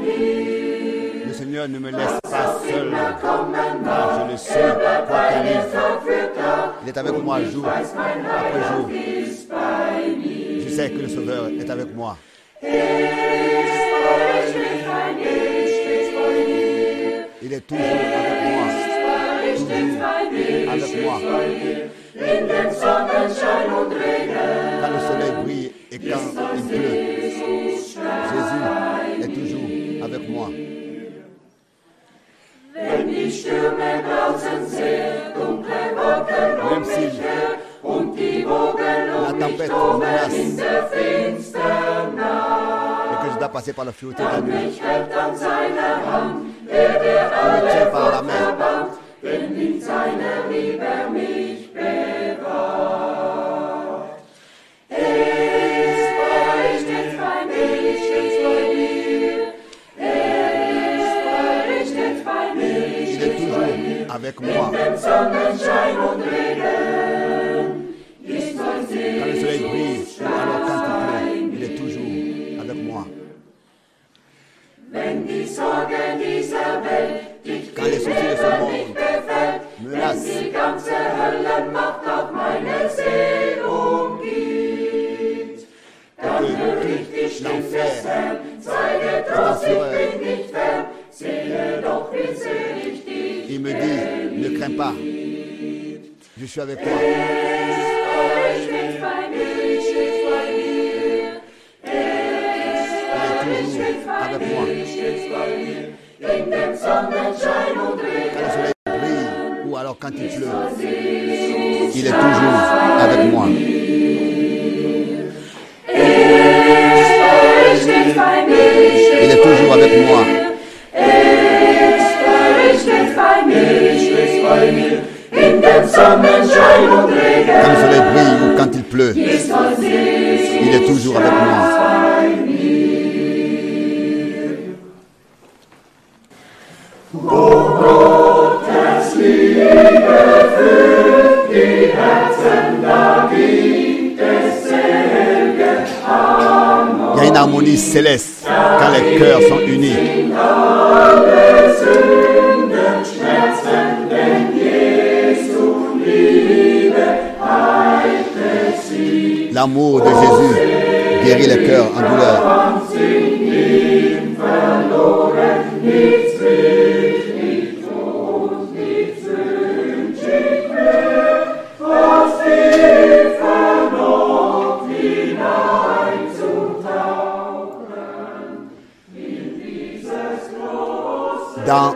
Le Seigneur ne me laisse pas seul. Je le suis, quoi qu'il arrive. Il est avec moi jour après jour. Je sais que le Sauveur est avec moi. Il est toujours avec moi. Toujours avec moi. Quand le soleil brille et quand il pleut, Jésus est toujours avec moi. Même si la tempête menace et que je dois passer par la fluidité de la nuit, il me tient par la main. Il est toujours avec moi. Quand le soleil brille, alors quand il pleut, il est toujours avec moi. Quand les soucis de ce monde menacent, que tout l'enfer est en fureur, il me dit, ne crains pas, je suis avec toi. Il est toujours avec moi. Quand le soleil brille ou alors quand il pleut, il est toujours avec moi. Il est toujours avec moi. Quand le soleil brille ou quand il pleut, il est toujours avec moi. Il y a une harmonie céleste quand les cœurs sont unis. L'amour de Jésus guérit les cœurs en douleur. Dans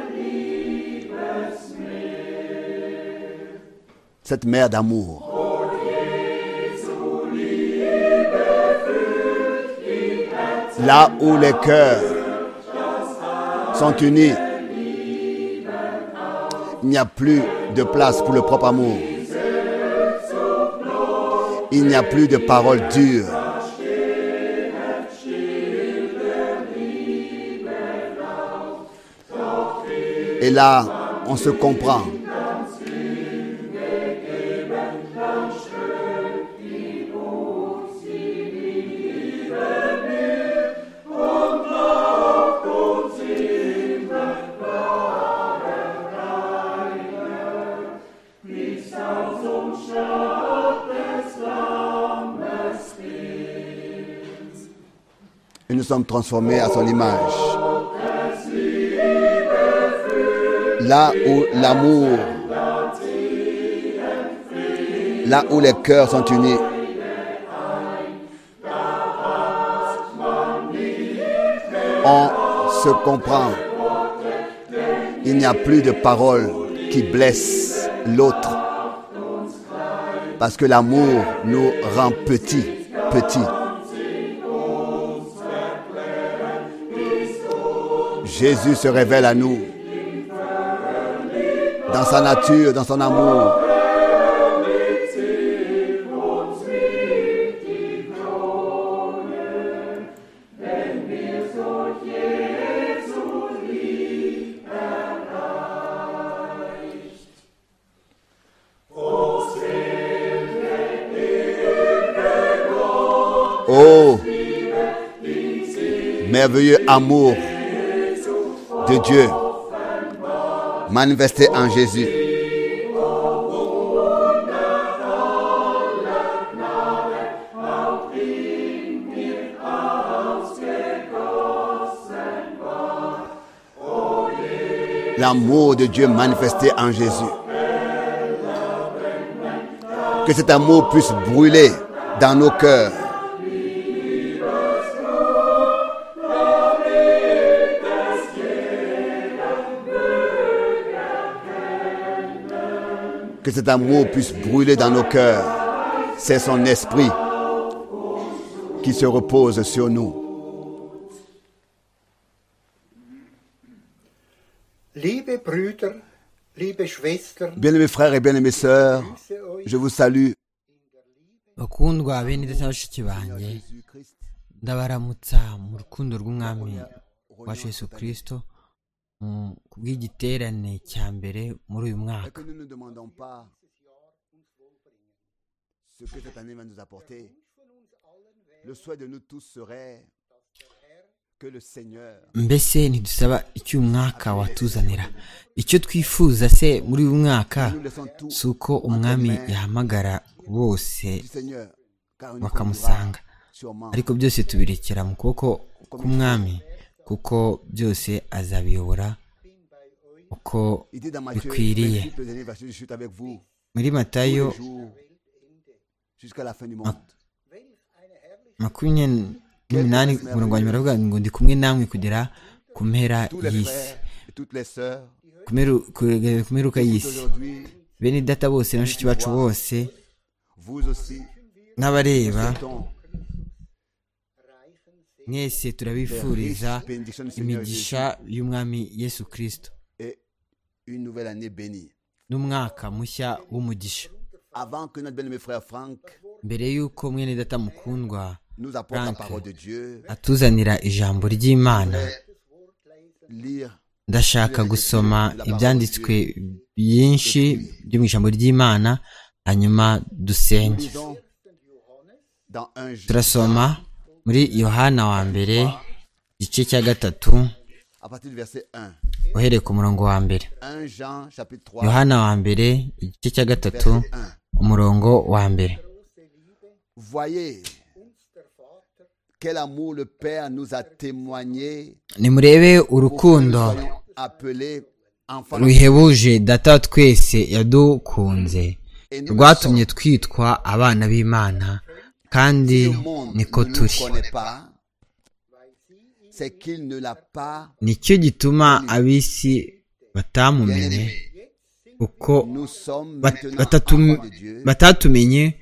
cette mer d'amour, là où les cœurs sont unis, il n'y a plus de place pour le propre amour. Il n'y a plus de paroles dures. Et là, on se comprend. Et nous sommes transformés à son image. là où l'amour, là où les cœurs sont unis. On se comprend. Il n'y a plus de paroles qui blessent l'autre. Parce que l'amour nous rend petits, petits. Jésus se révèle à nous dans sa nature, dans son amour. merveilleux amour de Dieu manifesté en Jésus. L'amour de Dieu manifesté en Jésus. Que cet amour puisse brûler dans nos cœurs. que cet amour puisse brûler dans nos cœurs. C'est son esprit qui se repose sur nous. Liebe Brüder, liebe Schwestern, Bien-aimés frères et bien-aimées sœurs, je vous salue bakundwa bene ndetse na bashiki banjye ndabaramutsa mu rukundo rw'umwami wacu yesu kirisito mu- ku bw'igiterane cya mbere muri uyu Et mwaka que nous ne demandons pas ce que cette année va nous apporter. Le souhait de nous tous serait que le Seigneur mbese ntidusaba icyo uyu mwaka watuzanira icyo twifuza se muri uyu mwaka nous laissons tout si uko umwami yahamagara bose du Seigneur, car une fois bakamusanga sûrement ariko byose tubirekera mu kuboko k'umwami kuko byose azabiyobora uko Il dit dans Matthieu, bikwiriye Principe des années, parce que je suis avec vous muri tous matayo les jours jusqu'à la fin du monde. makumyabiri n'umunani umurongo wa nyuma aravuga ngo ndi kumwe namwe kugera ku mpera Tous les y'isi frères et toutes les sœurs ku mperu- kugera ku mperuka y'isi aujourd'hui, bene data bose na bashiki bacu bose vous aussi, n'abareba souhaitons mwese les turabifuriza riches bénédictions du Seigneur Jésus imigisha y'umwami yesu kirisito et une nouvelle année bénie. n'umwaka mushya w'umugisha Avant que notre bien-aimé frère Franck mbere y'uko mwene data mukundwa nous apporte la Franck. parole de Dieu, atuzanira ijambo ry'imana lire ndashaka gusoma ibyanditswe byinshi byo mu ijambo ry'imana hanyuma dusenge disons, dans un jour, turasoma muri yohana wa mbere igice cya gatatu à partir du verset 1. uhereye ku murongo wa mbere 1 Jean chapitre 3, yohana wa mbere igice cya gatatu verset 1. umurongo wa mbere Voyez quel amour le Père nous a témoigné nimurebe pour que nous urukundo soyons appelés enfants de ruhebuje data wa twese yadukunze Et nous rwatumye twitwa abana b'imana kandi Dieu. Le monde niko ne turi nous connaît pas. C'est qu'il ne l'a pas. nicyo gituma ab'isi batamumenye uko Nous sommes ba- maintenant batatum- enfants de Dieu. batatumenye Et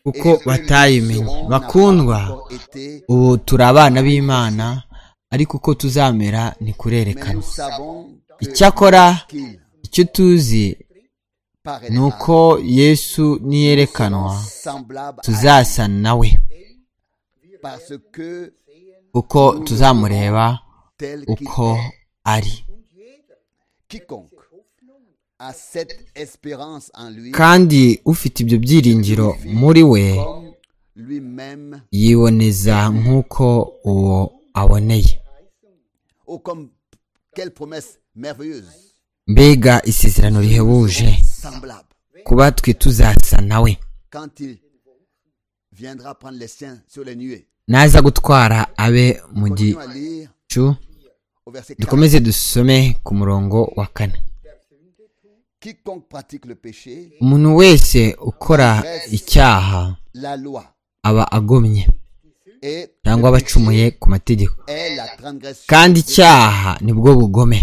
kuko ceux qui batayimenye seront n'a pas bakundwa encore été, ubu turi abana b'imana ariko uko tuzamera mais nous ntikurerekana savons que icyakora qu'il icyo tuzi paraît ni uko yesu niyerekanwa semblable à tuzasa nawe lui, parce que kuko tuzamureba tel qu'il uko est, ari quiconque a cette espérance en lui, kandi ufite ibyo byiringiro muri we comme lui-même yiboneza nk'uko uwo aboneye Oh, comme quelle promesse merveilleuse. mbega isezerano rihebuje Semblable. kuba twe tuzasa nawe Quand il viendra prendre les siens sur les nuées. naza gutwara abe mu Continuons à gicu lire au verset 4. dukomeze dusome ku murongo wa kane Quiconque pratique le péché, umuntu wese ukora icyaha la loi aba agomye est, cyangwa aba acumuye ku mategeko est la transgression. kandi icyaha nibwo bugome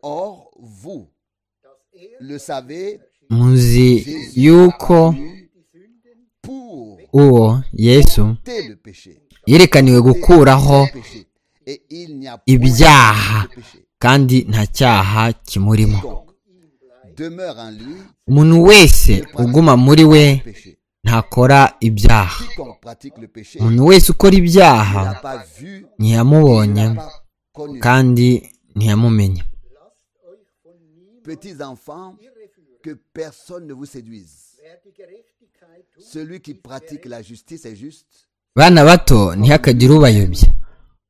Or, vous le savez, muzi yuko pour uwo yesu ôter le péché, yerekaniwe gukuraho péché. Et il n'y a point ibyaha de péché. kandi nta cyaha kimurimo Quiconque demeure en lui, umuntu wese uguma muri we péché. ntakora ibyaha Quiconque pratique le péché, il umuntu wese ukora ibyaha n'a pas vu, il ntiyamubonye n'a pas connu. kandi ntiyamumenye Petits enfants, que personne ne vous séduise. Celui qui pratique la justice est juste, bana bato ntihakagire ubayobya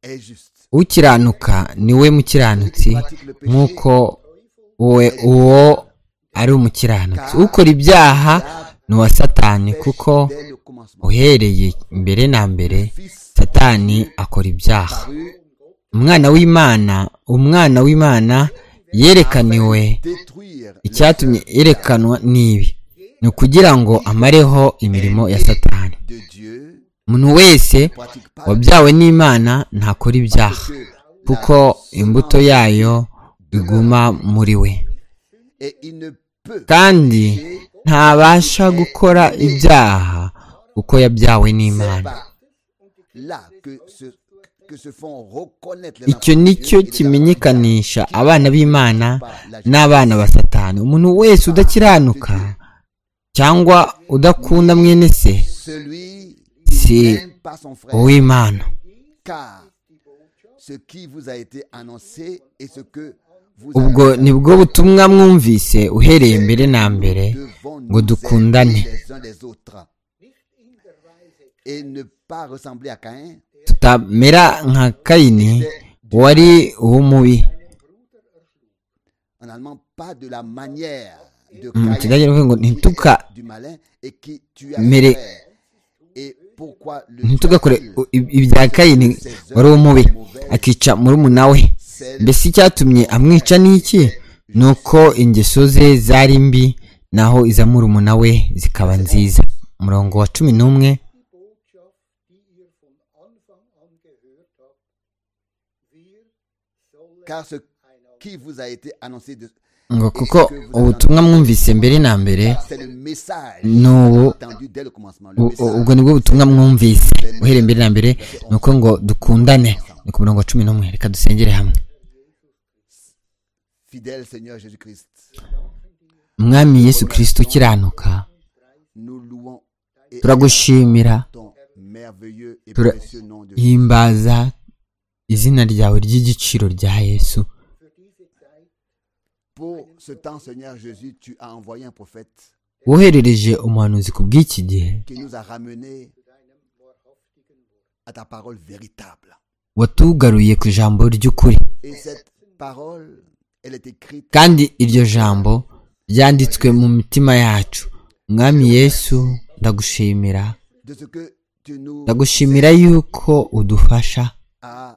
est juste. ukiranuka ni we mukiranutsi nk'uko we uwo ari umukiranutsi ukora ibyaha ni uwa satani kuko Dès le commencement, uhereye mbere na mbere satani akora ibyaha Paru umwana w'imana umwana w'imana yerekaniwe détruire icyatumye yerekanwa n'ibi ni ukugira ngo amareho imirimo ya satani de Dieu, umuntu wese pratique pas wabyawe n'imana ntakora ibyaha que kuko imbuto yayo iguma muri we et il ne peut kandi pécher ntabasha gukora ibyaha kuko yabyawe n'imana pas là que se, que se font reconnaître les icyo enfants de ni Dieu cyo et les kimenyekanisha enfants abana b'imana n'abana ba satani umuntu wese udakiranuka cyangwa udakunda mwene se de celui Si. qui n'aime pas son frère, uw'imana car ce qui vous a été annoncé et ce que vous ubwo avez ni bwo butumwa mwumvise uhereye mbere na mbere devons ngo nous dukundane. aimer les uns les autres et ne pas ressembler à Caïn tutamera nka kayini wari uw'umubi en allemand pas de la manière de Mm, Caïn, kidage ni ukuvuga ngo ntituka- du malin et qui tu as Mere- fait. et pourquoi le ntitugakore tuas-tu u- i- ibya kayini wari uw'umubi akica murumuna we C'est mbese icyatumye amwica ni iki ni uko ingeso ze zari mbi naho iza murumuna we zikaba nziza umurongo wa cumi n'umwe Botschaft, die ihr von Anfang an gehört habt. Wir sollen car ce qui vous a été annoncé de- ngo kuko ubutumwa mwumvise mbere na mbere c'est le message ni ubu entendu dès le commencement le U- u- message ubwo nibwo butumwa mwumvise uhereye mbere na mbere ni uko ngo dukundane ni ku murongo wa cumi n'umwe reka dusengere hamwe fidèle Seigneur Jésus-Christ umwami yesu kirisito ukiranuka nous louons et turagushimira ton merveilleux et Tura- précieux nom de himbaza izina ryawe ry'igiciro rya yesu pour ce temps Seigneur Jésus tu as envoyé un prophète woherereje umuhanuzi ku bw'iki gihe qui nous a ramenés à ta parole véritable watugaruye ku ijambo ry'ukuri et cette parole elle est écrite kandi iryo jambo ryanditswe mu mitima yacu umwami yesu ndagushimira de ce que tu nous ndagushimira yuko udufasha as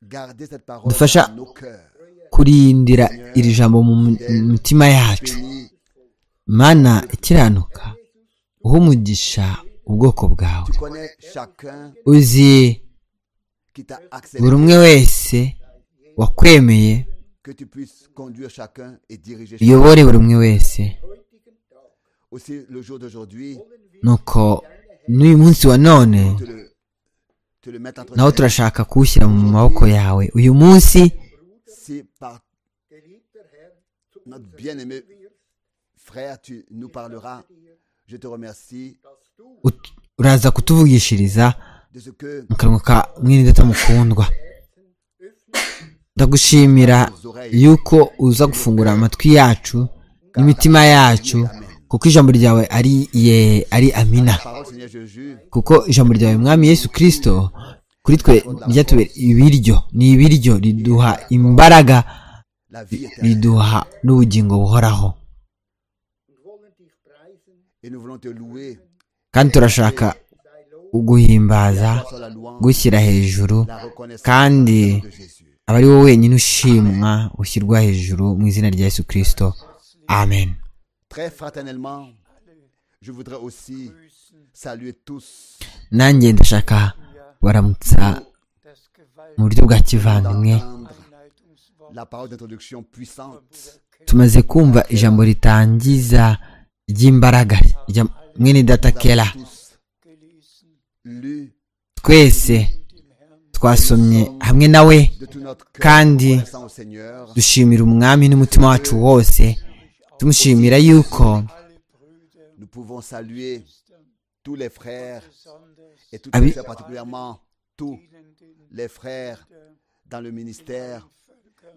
gardé cette parole Dufasha- dans nos cœurs kurindira iri jambo mu mu- mitima yacu bénis mana ikiranuka uha umugisha ubwoko bwawe tu connais chacun uzi qui t'a buri accéléré umwe wese wakwemeye que tu puisses conduire chacun et diriger chacun. uyobore buri umwe wese aussi le jour d'aujourd'hui nuko n'uyu munsi wa none te le te le mettre entre naho tes mains. turashaka kuwushyira mu maboko yawe uyu munsi si par notre bien-aimé frère tu nous parleras je te remercie ut- uraza kutuvugishiriza de ce que mu kanwa ka mwene data mukundwa ndagushimira nos oreilles yuko uza gufungura amatwi yacu n'imitima yacu kuko ijambo ryawe ari ye ari amina la parole Seigneur Jésus kuko ijambo ryawe mwami yesu kirisito kuri twe ryatubera ibiryo ni ibiryo riduha imbaraga la vie éternelle riduha n'ubugingo buhoraho et nous voulons te louer kandi turashaka guhimbaza sur la louange gushyira hejuru la reconnaissance kandi de Jésus aba ari wowe wenyine ushimwa ushyirwa hejuru mu izina rya yesu kirisito amen très fraternellement je voudrais aussi saluer tous nanjye ndashaka baramutsa mu buryo bwa kivandimwe d'entendre la parole d'introduction puissante tumaze kumva ijambo ritangiza ry'imbaraga rya mwene data kera tous lu twese twasomye hamwe nawe de tout notre cœur Kandi- reconnaissant au Seigneur dushimira umwami n'umutima wacu wose tumushimira yuko nous pouvons saluer tous les frères et toutes Ah les oui. sœurs, particulièrement tous les frères dans le ministère,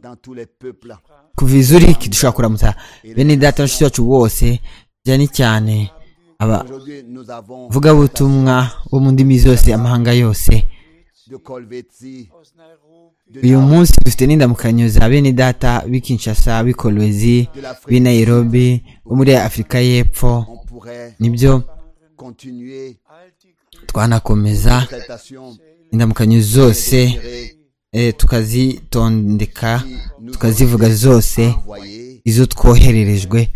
dans tous les peuples. kuva i zuriki dushobora kuramutsa bene data bashiki bacu bose cyane cyane abavugabutumwa bo mu ndimi zose amahanga yose uyu munsi dufite n'indamukanyo za bene data b'i kinshasa b'i kolwezi b'i nairobi bo muri afurika y'epfo nibyo twanakomeza indamukanyo zose tukazitondeka tukazivuga zose izo twohererejwe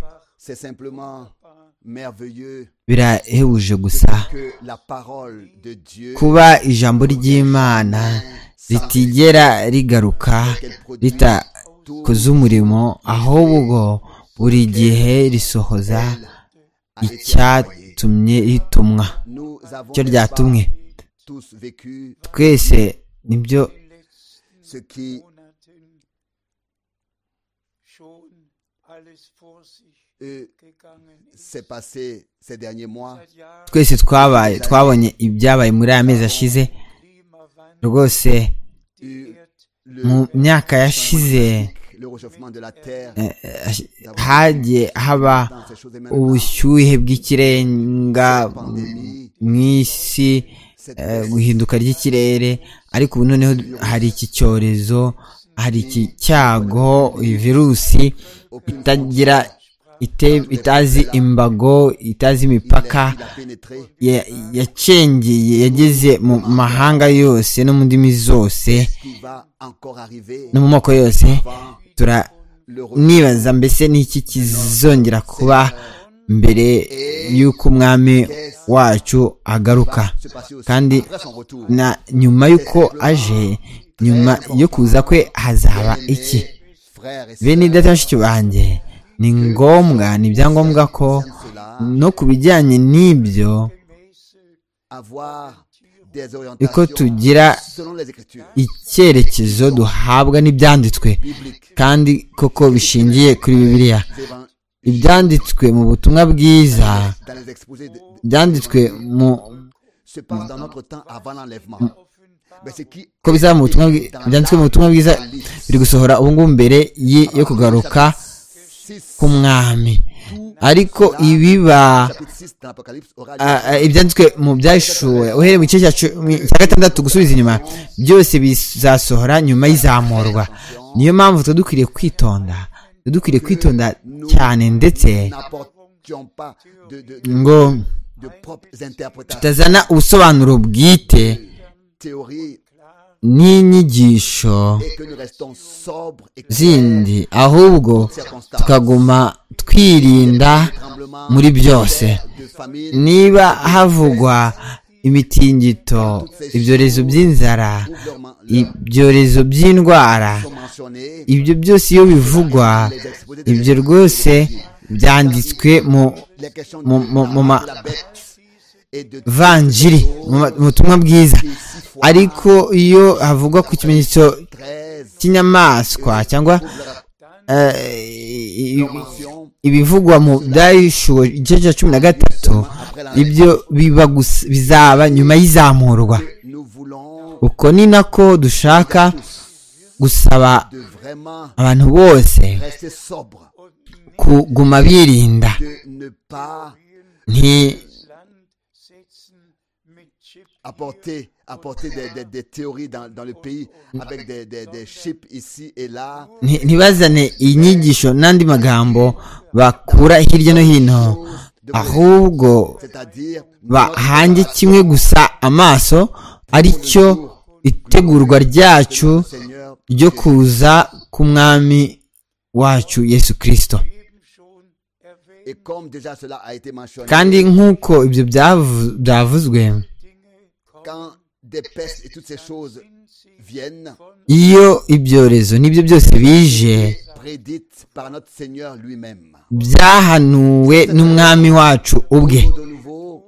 birahebuje gusa kuba ijambo ry'imana ritigera rigaruka ritakoze umurimo ahubwo buri gihe risohoza icyatumye ritumwa icyo ryatumwe twese nibyo twese twabaye twabonye ibyabaye muri aya mezi ashize rwose mu myaka yashize hagiye haba ubushyuhe bw'ikirenga mu isi guhinduka ry'ikirere ariko ubu noneho hari iki cyorezo hari iki cyago iyi virusi itagira itazi imbago itazi imipaka yacengeye yageze mu mahanga yose no mu ndimi zose no mu moko yose turanibaza mbese n'iki kizongera kuba mbere y'uko umwami wacu agaruka kandi na nyuma y'uko aje nyuma yo kuza kwe hazaba iki bene data banjye ni ngombwa ni ibyangombwa ko no ku bijyanye n'ibyo uko tugira icyerekezo duhabwa n'ibyanditswe kandi koko bishingiye kuri bibiliya ibyanditswe mu butumwa bwiza byanditswe mu ko bizaba mu butumwa byanditswe mu butumwa bwiza biri gusohora ubungubu mbere yo kugaruka k'umwami ariko ibiba ibyanditswe mu byashuwe uhereye mu gice cya gatandatu gusubiza inyuma byose bizasohora nyuma y'izamurwa niyo mpamvu tuba dukwiriye kwitonda tuba dukwiriye kwitonda cyane ndetse ngo tutazana ubusobanuro bwite n'inyigisho zindi ahubwo tukaguma twirinda muri byose niba havugwa imitingito ibyorezo by'inzara ibyorezo by'indwara ibyo byose iyo bivugwa ibyo rwose byanditswe mu vanjiri mu butumwa bwiza ariko iyo havugwa ku kimenyetso cy'inyamaswa cyangwa ibivugwa mu byayishuwe igice cya cumi na gatatu ibyo bizaba nyuma y'izamurwa uko ni nako dushaka gusaba abantu bose kuguma birinda apporter, apporter des, des, des théories dans, dans le pays avec des, des, des chips ici et là. ntibazane inyigisho n'andi magambo bakura hirya no hino ahubwo bahange kimwe gusa amaso ari cyo itegurwa ryacu ryo kuza k'umwami wacu yesu kirisito kandi nk'uko ibyo byavuzwe iyo ibyorezo n'ibyo byose bije byahanuwe n'umwami wacu ubwe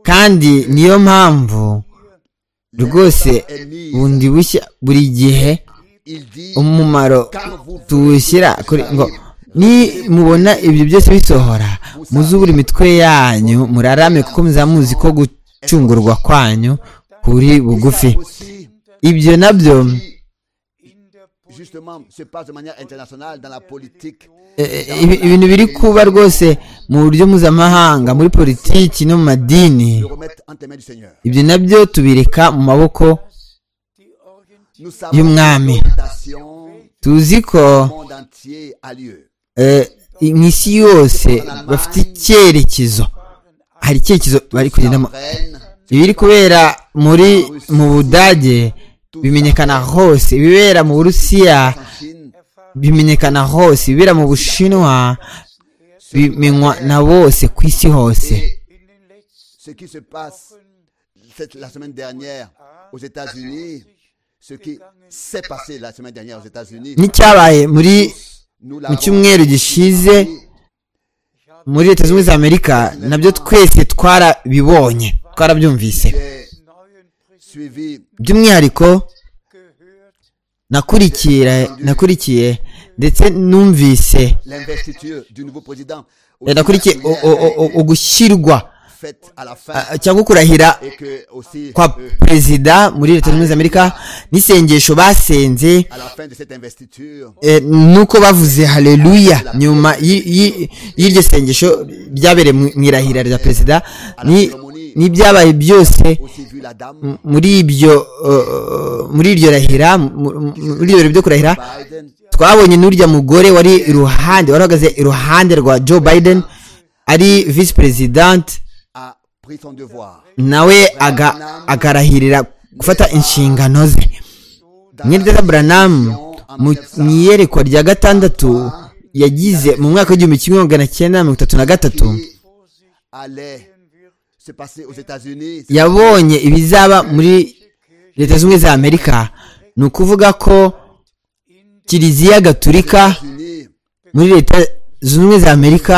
kandi niyo mpamvu rwose bundi bushya buri gihe umumaro tuwushyira kuri ngo ni mubona ibyo byose bisohora muzubura imitwe yanyu murarame kuko muzi ko gucungurwa kwanyu kuri bugufi ibyo nabyo justement se passe de manière internationale dans la politique. ibintu biri kuba rwose mu buryo mpuzamahanga muri politiki no mu madini Le remettre entre les mains du Seigneur. ibyo nabyo tubireka mu maboko Nous savons Y'umwami. que l'orientation tuzi ko du monde entier a lieu. eh, mu isi yose bafite icyerekezo hari icyerekezo bari kugendamo Reine, ibiri kubera muri mu budage bimenyekana hose ibibera mu burusiya en Chine, bimenyekana hose ibibera mu bushinwa bimenywa na bose ku isi hose ce qui se passe cette- la semaine dernière aux États-Unis, ce qui s'est passé la semaine dernière aux États-Unis, n'icyabaye muri nous mu l'avons cyumweru gishize muri leta zunze ubumwe za amerika nabyo twese twarabibonye twarabyumvise j'ai suivi by'umwihariko nakurikira nakurikiye ndetse numvise l'investiture du nouveau président aux eh, nakurikiye États-Unis, u- u- u- ugushyirwa faite à la fin ah, cyangwa kurahira et que aussi kwa euh, perezida muri leta zunze ubumwe za amerika n'isengesho basenze à la fin de cette investiture, eh, nuko bavuze haleluya nyuma y'i- y'i- y'iryo sengesho ryabereye mu mu irahira rya perezida ni- n'ibyabaye byose aussi vu la dame m- muri ibyo eh, muri iryo rahira mu- mu- muri ibyo birori byo kurahira Biden, twabonye n'urya mugore wari iruhande wari uhagaze iruhande rwa joe biden ari visi perezidante a pris son devoir. nawe aga- akarahirira gufata inshingano ze nyirida buranamu mu mu iyerekwa rya gatandatu yagize mu mwaka w'igihumbi kimwe magana cyenda mirongo itatu na gatatu qui allait se passer aux États-Unis. yabonye ibizaba muri leta zunze ubumwe za amerika ni ukuvuga ko kiliziya gaturika États-Unis, muri leta zunze ubumwe za amerika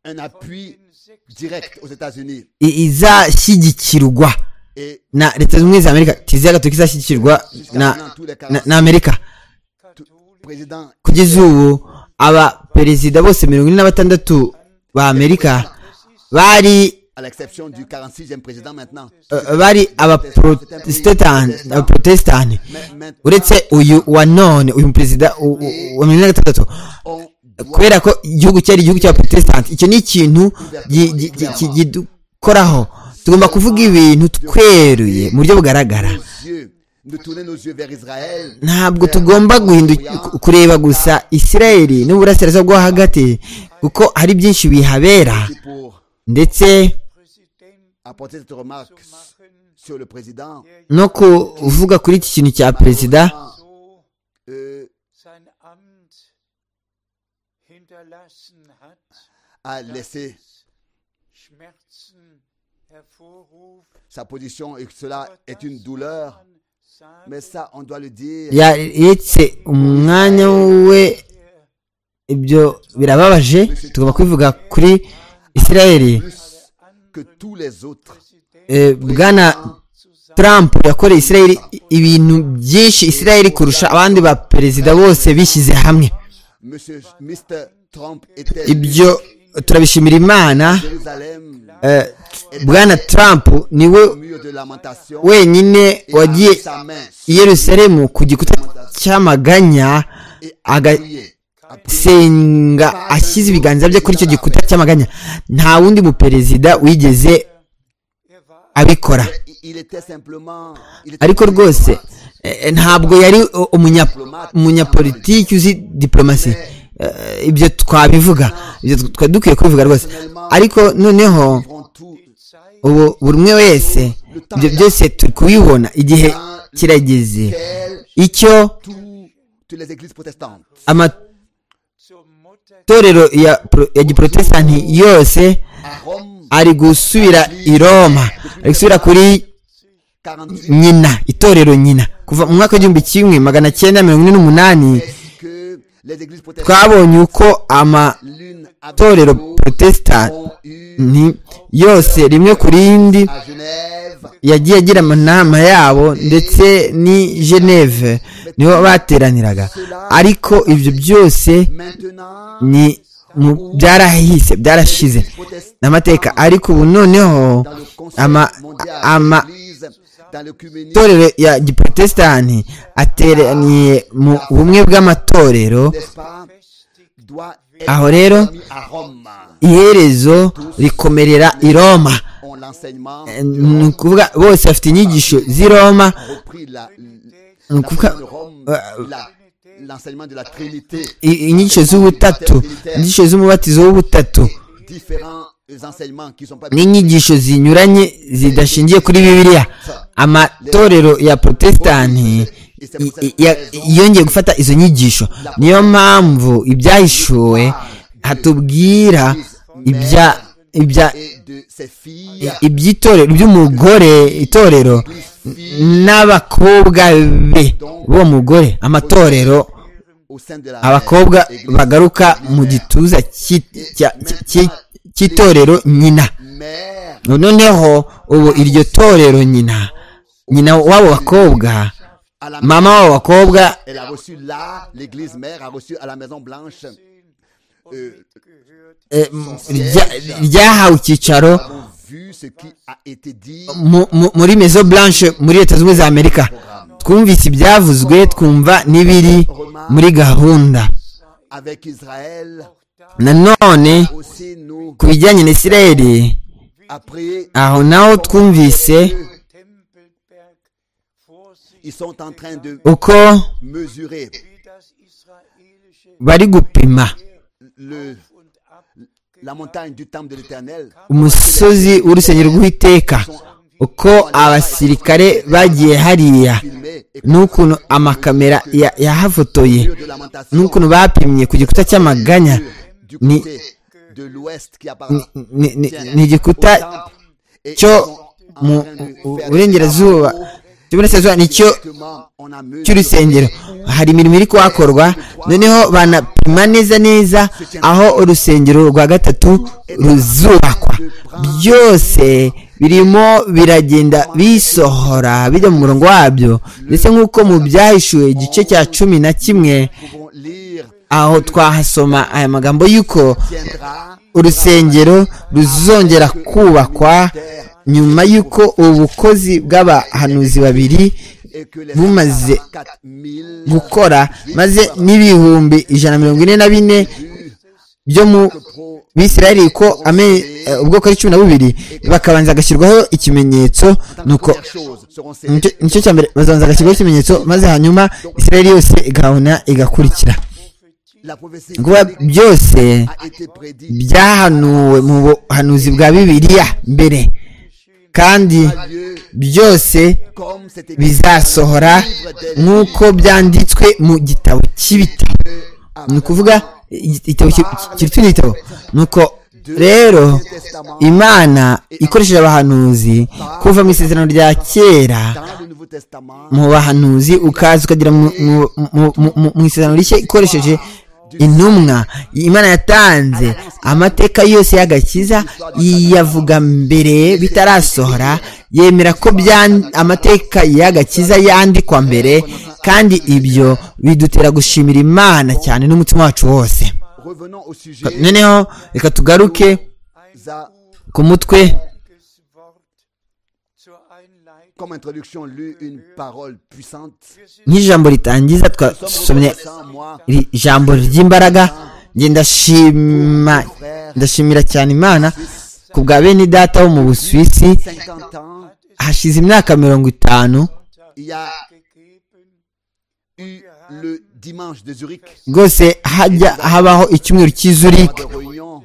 un appui direct aux États-Unis i- izashyigikirwa et na leta zunze ubumwe za amerika kiliziya gaturika izashyigikirwa na, jusqu'à tous les na, cas, na amerika président kugeza ubu abaperezida bose mirongo ine na batandatu ba amerika bari à l'exception du 46e président maintenant. eh, bari abaprotestani abaprotestani Mais maintenant, uretse uyu wa none uyu perezida u- u- wa mirongo ine na gatandatu on doit kubera ko igihugu cyari igihugu cy'abaprotestani icyo ni ikintu gi- gi- gi- ki- kidukoraho tugomba kuvuga ibintu tweruye mu buryo bugaragara nos yeux, de tourner nos yeux vers Israël. ntabwo tugomba guhindu- ku- kureba gusa isirayeli n'uburasirazuba bwo hagati kuko hari byinshi bihabera C'est pour ndetse apporter cette remarque sur le président. no kuvuga kuri iki kintu cya perezida euh, sein Amt hinterlassen hat, a laissé Schmerzen hervorruft, sa position et que cela est une douleur. sagt Mais ça, on doit le dire. yaretse umwanya we ibyo birababaje tugomba kubivuga kuri isirayeli plus que tous les autres. Eh, bwana trump yakoreye isirayeli ibintu byinshi isirayeli kurusha abandi ba perezida bose bishyize hamwe Monsieur Mr. Trump était ibyo turabishimira imana à Jérusalem, eh, bwana trump niwe au mur de lamentation, wenyine a wagiye mis sa main i yerusalemu ku gikuta cy'amaganya et a aga prié. A prié. senga ashyize ibiganza bye kuri icyo gikuta cy'amaganya nta wundi muperezida wigeze abikora Il- Il était simplement, il était ariko rwose eh, ntabwo yari u- umunya- umunyapolitiki uzi diplomasi Eh, ibyo twabivuga ibyo twari dukwiye kubivuga rwose ariko noneho devant tout ubu buri umwe wese ibyo byose turi kubibona igihe kirageze quel- icyo tout- toutes les églises protestantes. amatorero zur Mutter ya pro- ya giprotestanti yose À Rome, ari gusubira i roma ari gusubira kuri 48, nyina itorero nyina kuva mu mwaka w'igihumbi kimwe magana cyenda mirongo ine n'umunani que les églises protestantes, twabonye uko amatorero l'une avec l'autre, ont eu protestanti yose rimwe ku rindi à Genève yagiye agira amanama yabo ndetse ni geneve niho bateraniraga ariko ibyo byose maintenant ni mu- byarahise byarashize protestant n'amateka ariko ubu noneho dans le conseil ama mondial ama de l'Église dans l'œcuménie itorero ya giprotesitanti ateraniye mu bumwe bw'amatorero n'est-ce pas, doit aho être rero mis à Rome. iherezo rikomerera i roma On l'enseignement Eh, ni ukuvuga bose bafite inyigisho z'i roma repris la, ni ukuvuga de Rome, euh, la- l'enseignement de la Trinité, i- inyigisho z'ubutatu inyigisho z'umubatizo w'ubutatu différents enseignements qui sont pas n'inyigisho zinyuranye zidashingiye kuri bibiliya amatorero ya protesitanti i- i- ya- yongeye gufata izo nyigisho niyo mpamvu ibyahishuwe hatubwira ibya ibya et de ses filles, i- iby'itorero by'umugore itorero n'abakobwa be b'uwo mugore amatorero au sein de la abakobwa Église. bagaruka mu gituza cy'i- cya- cyi- cy'itorero nyina Mère, noneho ubu iryo torero nyina nyina w'abo bakobwa à la mama w'abo bakobra elle a reçu là, l'Église mère a reçu à la Maison Blanche euh, eh, m- rya- ryahawe icyicaro nous avons vu ce qui a été dit mu- mu- muri mezo blanche muri leta zunze ubumwe za amerika twumvise ibyavuzwe twumva n'ibiri muri gahunda avec Israël. nanone Aussi, nous, ku bijyanye na isirayeli après, aho naho twumvise Tempelberg ils sont en train de uko mesurer wie das israelische bari gupima le, und ab la montagne du temple de l'Éternel. umusozi w'urusengero rw'iteka uko abasirikare bagiye hariya Filmé et n'ukuntu amakamera ya- yahafotoye mur de lamentation n'ukuntu bapimye ku gikuta cy'amaganya du ni, côté de l'ouest qui appartient ni- ni, ni, au ni igikuta temple. Et cyo ils sont en mu train de bu- faire burengerazuba des travaux. cy'iburasirazuba nicyo Justement, on a mesuré cy'urusengero hari imirimo iri kuhakorwa noneho banapima neza neza aho urusengero rwa gatatu ruzubakwa byose birimo biragenda bisohora bijya mu murongo wabyo ndetse nk'uko mu byahishuwe igice cya cumi na kimwe Nous pouvons lire aho twahasoma aya magambo y'uko tiendra urusengero ruzongera kubakwa nyuma y'uko ubukozi bw'abahanuzi babiri et que les bumaze 4 000 gukora maze n'ibihumbi ijana na mirongo ine na bine byo mu bisirayeli ko ame- eh, ubwoko ari cumi na bubiri bakabanza gashyirwaho ikimenyetso nuko premières choses seront célébrées. nicyo- nicyo cya mbere bazabanza agashyirwaho ikimenyetso maze hanyuma isirayeli yose igabona igakurikira La prophétie Ni ukuvuga byose a été prédite byahanuwe mu buhanuzi bwa bibiliya mbere kandi Dieu, byose comme c'était bizasohora nk'uko byanditswe mu gitabo cy'ibitabo ni ukuvuga igi- igitabo ki- ki- kiruta igitabo ni uko rero imana ikoresheje abahanuzi kuva mu isezerano rya kera dans le Nouveau Testament mu bahanuzi ukaza ukagera mu- mu- mu- mu- mu- mu isezerano rishya ikoresheje intumwa imana yatanze amateka yose y'agakiza yavuga mbere bitarasohora yemera ko byan- amateka y'agakiza yandikwa mbere kandi ibyo bidutera gushimira imana cyane n'umutima wacu wose revenons au sujet noneho reka tugaruke za- ku mutwe Gottes Wort zur Einleitung. comme introduction lu une parole puissante nk'ijambo ritangiza twasomye sans moi iri jambo ry'imbaraga njye ndashima ndashimira cyane imana ku bwa bene data wo mu busuwisi 50 ans hashize imyaka mirongo itanu il y a eu le dimanche de Zurich rwose hajya habaho icyumweru cy'izurich de réunion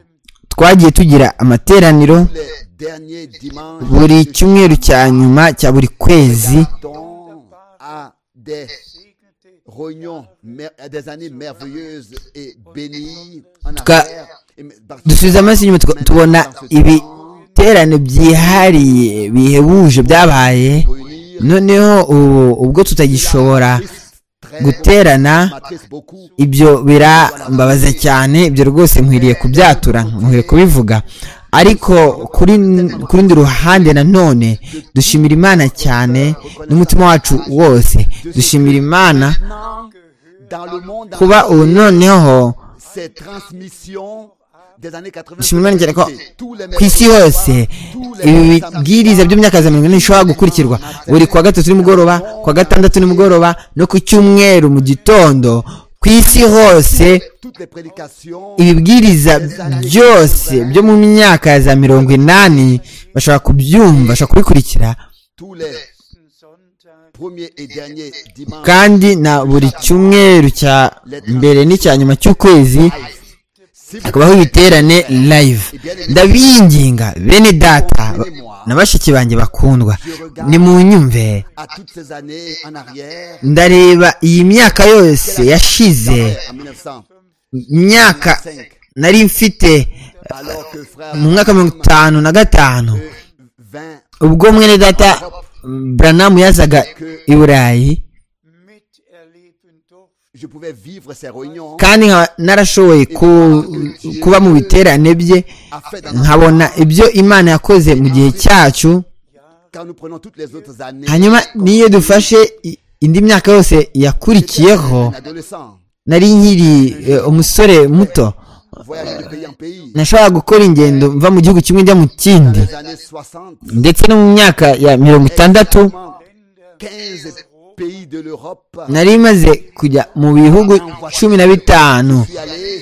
twagiye tugira amateraniro les derniers dimanches buri de cyumweru cya nyuma cya buri kwezi dont à des réunions mer- à des années merveilleuses et bénies en Tuka- affaires. Et mais- parce- dusubiza amaso inyuma tuka- tubona ibiterane byihariye bihebuje byabaye réunir noneho ubu ubwo tutagishobora très- guterana m'attriste beaucoup ibyo birambabaza cyane ibyo rwose nkwiriye kubyatura nkwiriye kubivuga ariko kuri ku rundi ruhande nanone dushimira imana cyane n'umutima wacu wose dushimira imana dans le monde kuba ubu noneho ces transmissions des années 80 ikimenyekana ko tous les ku isi hose ibi bibwiriza by'imyaka za mirongo ine bishobora gukurikirwa buri kuwa gatatu nimugoroba kuwa gatandatu nimugoroba no ku cyumweru mu gitondo ku isi hose toutes les prédications ibibwiriza byose byo mu myaka ya za mirongo inani bashobora kubyumva bashobora kubikurikira tous les letzten Sonntag premiers et derniers dimanches kandi na buri cyumweru cya mbere n'icya nyuma cy'ukwezi si vous hakabaho ibiterane live ndabinginga bene data na bashiki banjye bakundwa nimunyumve à toutes ces années en arrière ndareba iyi myaka yose yashize en 1900 imyaka nari mfite alors que frère mu mwaka mirongo itanu na gatanu 20 ubwo mwene data buranamu yazaga i burayi miterleben durfte. je pouvais vivre ces réunions kandi nkaba narashoboye ku- kuba mu biterane bye a fait dans nkabona ibyo imana yakoze mu gihe cyacu quand nous prenons toutes les autres années hanyuma n'iyo dufashe i- indi myaka yose yakurikiyeho un adolescent nari nkiri eh, umusore muto voyager de pays en pays nashobora gukora ingendo mva mu gihugu kimwe njya mu kindi les années 60 ndetse no mu myaka ya mirongo itandatu 15 pays de l'Europe nari maze kujya mu bihugu cumi na bitanu suis allé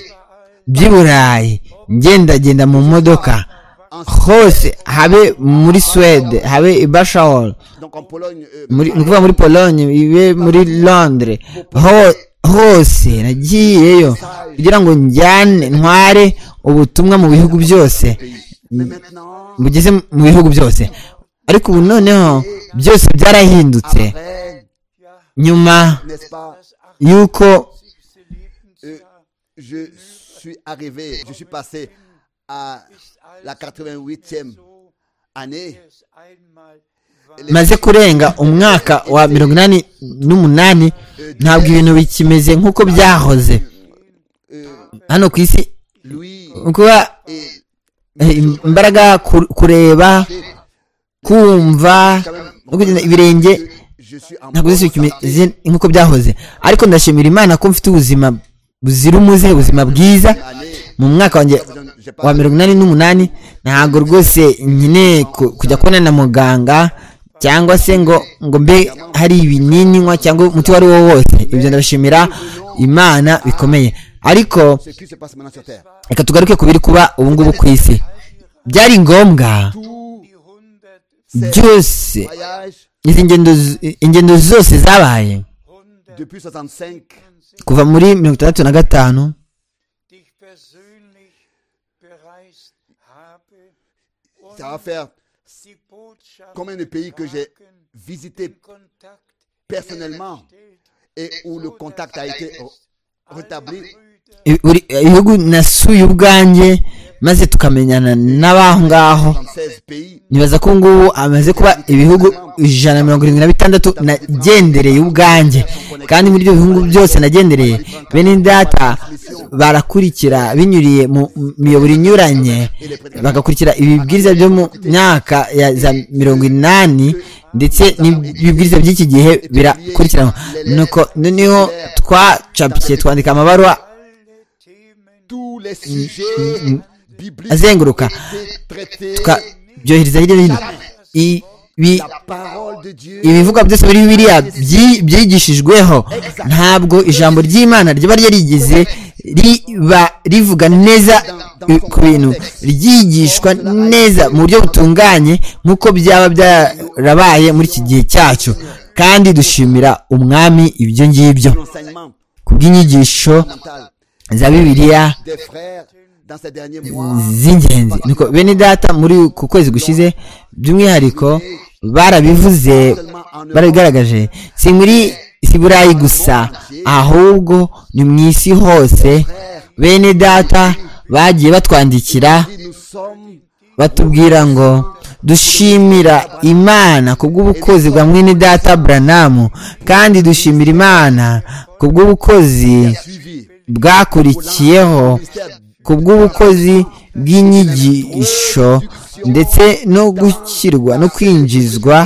by'i burayi ngendagenda mu modoka hose habe muri suwede habe i bashawol donc en Pologne euh, muri ni ukuvuga muri pologne ibe muri londres Ho- hose nagiyeyo kugira ngo njyane ntware ubutumwa mu bihugu byose mais maintenant bugeze mu bihugu byose ariko ubu noneho byose byarahindutse après nyuma n'est-ce pas y'uko Lebensjahr je suis arrivé je suis passé à la 88e so, année es einmal war. maze kurenga umwaka wa mirongo inani n'umunani ntabwo ibintu bikimeze nk'uko byahoze euh, hano ku isi lui kuba et eh, imbaraga ku- kureba kumva no kugenda ibirenge je suis en ntabwo bonne zisi santé. bikimeze nk'uko byahoze ariko ndashimira imana ko mfite ubuzima buzira umuze ubuzima bwiza Allez, mu mwaka wanjye wa mirongo inani n'umunani ntabwo rwose nkeneye ku- kujya kubona na muganga cyangwa se ngo ngo mbe hari ibinini nywa cyangwa umuti uwo ari wo wose ibyo ndabishimira imana bikomeye ariko ce qui se passe maintenant sur terre reka tugaruke ku biri kuba ubu ngubu ku isi byari ngombwa tous die 100, byose les voyages izi ngendo z- ingendo zose zabaye 100 depuis 65 kuva muri mirongo itandatu na gatanu dich persönlich bereist habe und ça va faire die Botschaft combien de pays que j'ai visité Kontakt personnellement et où le contact a été rétabli I- buri- ibihugu nasuye ubwanjye maze tukamenyana n'abaho ngaho 36 pays nibaza ko ngubu amaze kuba ibihugu ijana na mirongo irindwi na bitandatu nagendereye ubwanjye kandi muri ibyo bihugu byose nagendereye bene data barakurikira binyuriye mu miyoboro inyuranye bagakurikira ibibwiriza byo mu myaka ya za mirongo inani ndetse n'ibibwiriza by'iki gihe birakurikiranwa nuko noneho twacapikiye twandika amabaruwa alle Themen tous les sujets bibliques azenguruka étaient traités tukabyohereza hirya no hino ibi la parole de Dieu ibivugwa byose muri bibiliya byi- byigishijweho ntabwo ijambo ry'imana riba ryarigeze riba rivuga neza i- ku bintu ryigishwa neza mu buryo butunganye nk'uko byaba byarabaye muri iki gihe cyacu kandi dushimira umwami ibyo ngibyo l'enseignement ku bw'inyigisho mental za bibiliya des frères dans ces derniers mois z'ingenzi niko bene data muri ku kwezi gushize by'umwihariko barabivuze barabigaragaje si muri si burayi gusa ahubwo ni mu isi hose bene data bagiye batwandikira dit nous sommes batubwira ngo dushimira imana kubw'ubukozi bwa mwene data buranamu kandi dushimira imana kubw'ubukozi suivis bwakurikiyeho ku bw'ubukozi bw'inyigisho ndetse no gushyirwa no kwinjizwa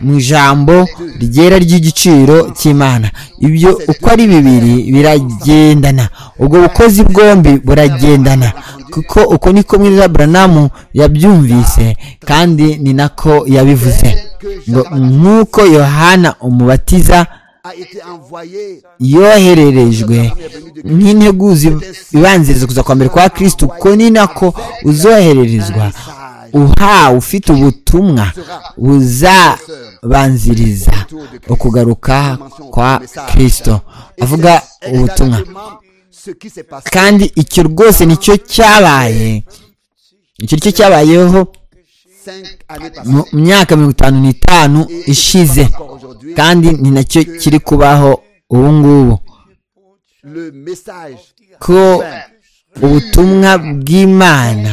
mu ijambo ryera ry'igiciro cy'imana ibyo uko ari bibiri biragendana ubwo bukozi bwombi buragendana kuko uko niko mwiza buranamu yabyumvise kandi ni nako yabivuze ngo nk'uko yohana umubatiza a été envoyé yohererejwe nk'integuzi ibanziriza kuza kwa mbere kwa kirisitu ko ni nako uzohererezwa uhawe ufite ubutumwa buzabanziriza ukugaruka kwa kirisito avuga ubutumwa ce qui s'est passé. kandi icyo rwose nicyo cyabaye icyo nicyo cyabayeho Cinq années mu passées. myaka mirongo itanu n'itanu ishize Encore aujourd'hui, kandi ni nacyo kiri kubaho ubu ngubu le message ko ubutumwa bw'imana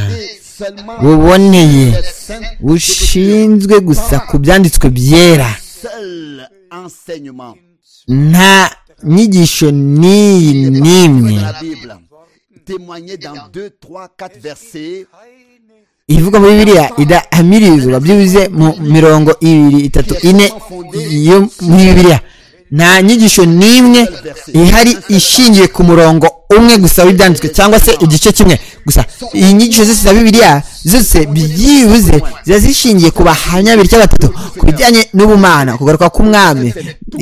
seulement buboneye cinq bushinzwe gusa ku byanditswe byera seuls enseignements nta nyigisho n'iyi n'imwe de la Bible témoignés dans 2, 3, 4 versets Keine ivuga muri biriya idahamirizwa byibuze mu mirongo ibiri itatu ine yo muri biriya nta nyigisho n'imwe ihari ishingiye ku murongo umwe gusa w'ibyanditswe cyangwa se igice kimwe gusa iyi nyigisho zose za bibiriya zose byibuze ziba zishingiye ku bahamya babiri cyangwa batatu ku bijyanye n'ubumana kugaruka k'umwami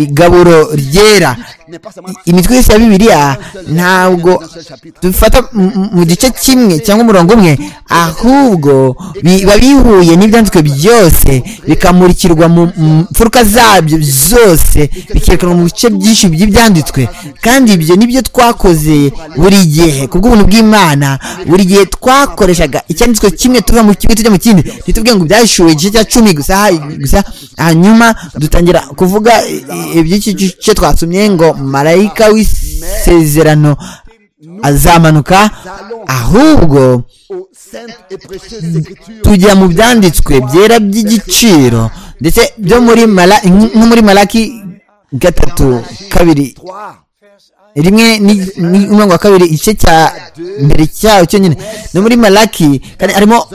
igaburo ryera n'est pas seulement I- imitwe yose ya bibiliya ntabwo dufata mu- mu- mu gice kimwe cyangwa umurongo umwe ahubwo biba bihuye n'ibyanditswe byose bikamurikirwa mu mu mfuruka zabyo zose bikerekanwa mu bice byinshi by'ibyanditswe kandi ibyo nibyo twakoze buri gihe kubw'ubuntu bw'imana buri gihe twakoreshaga icyanditswe kimwe tuva mu kimwe tujya mu kindi ntitubwiye ngo byashyuwe igice cya cumi gusa ha- gusa hanyuma dutangira kuvuga i- i- iby'iki gice twasomye ngo marayika w'isezerano azamanuka ahubwo aux saintes et précieuses écritures tujya mu byanditswe byera by'igiciro ndetse byo muri mara nko muri maraki gatatu kabiri 3, rimwe ni- ni umurongo wa kabiri igice cya mbere cyawo cyonyine no muri malaki kandi harimo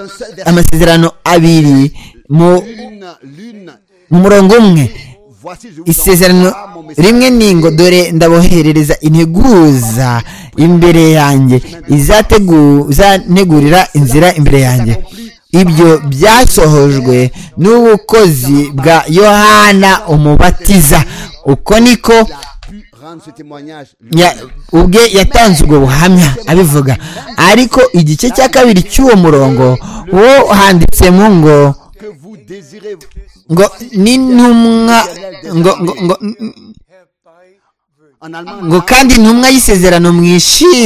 amasezerano abiri mu, l'une, l'une, mu murongo umwe voici je vous isezerano envoie mon message rimwe ni ngo dore ndaboherereza integuza imbere yanjye izategu- izantegurira inzira imbere yanjye ibyo byasohojwe n'ubukozi bwa yohana umubatiza uko niko pu rendre ce témoignage ya- ubwe yatanze ubwo buhamya abivuga ariko igice cya kabiri cy'uwo murongo wo handitsemo ngo que vous désirez ngo n'intumwa ngo ngo ngo herbei will. en allemand ngo kandi intumwa y'isezerano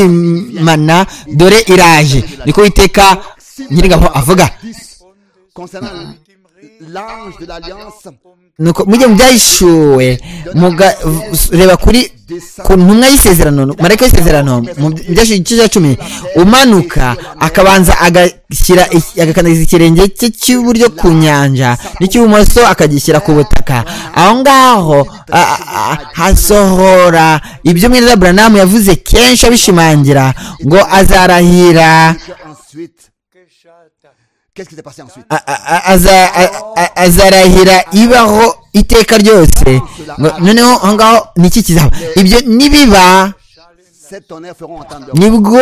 mwishimana dore iraje niko witeka nyir'ingabo avuga 10 concernant l'ange de l'alliance nuko mujye mu byayishuwe mugareba kuri ku ntumwa y'isezerano marayika y'isezerano mu byashuwe igice cya cumi umanuka akabanza agashyira agakandagiza ikirenge cye cy'iburyo ku nyanja n'icy'ibumoso akagishyira ku butaka aho ngaho a- a- a- hasohora ibyo mwene buranamu yavuze kenshi abishimangira ngo azarahira que ensuite geschah dann. qu'est-ce qui s'est passé ensuite a- a- a- aza- a- a- azarahira ibaho iteka ryose ngo noneho aho ngaho ni iki kizaba ibyo nibiba sept tonnerres feront entendre nibwo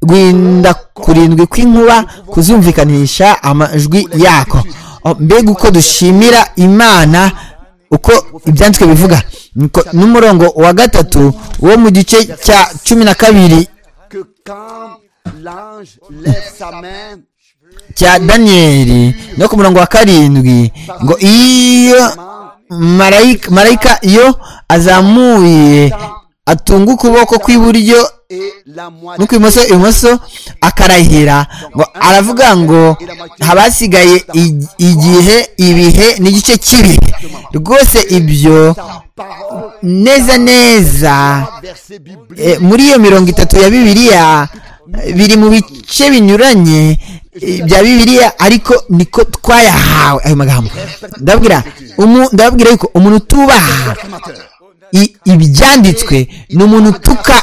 gwinda kurindwi kw'inkuba kuzumvikanisha amajwi yako Oh, mbega uko dushimira imana uko ibyanditswe bivuga Nuko n'umurongo wa gatatu wo mu gice cya cumi na kabiri que quand l'ange lève sa main cya daniyeli no ku murongo wa karindwi ngo iyo marayika marayika iyo azamuye atunga ukuboko kw'iburyo et la moitié n'ukw'ibumoso ibumoso akarahira ngo aravuga ngo habasigaye ig- igihe ibihe n'igice cy'ibihe rwose ibyo parole neza neza verset biblique Eh, muri iyo mirongo itatu ya bibiliya eh, biri mu bice binyuranye eh, bya bibiliya ariko niko twayahawe ayo magambo ndababwira umu- ndababwira yuko umuntu utubaha i- ibyanditswe ni umuntu utuka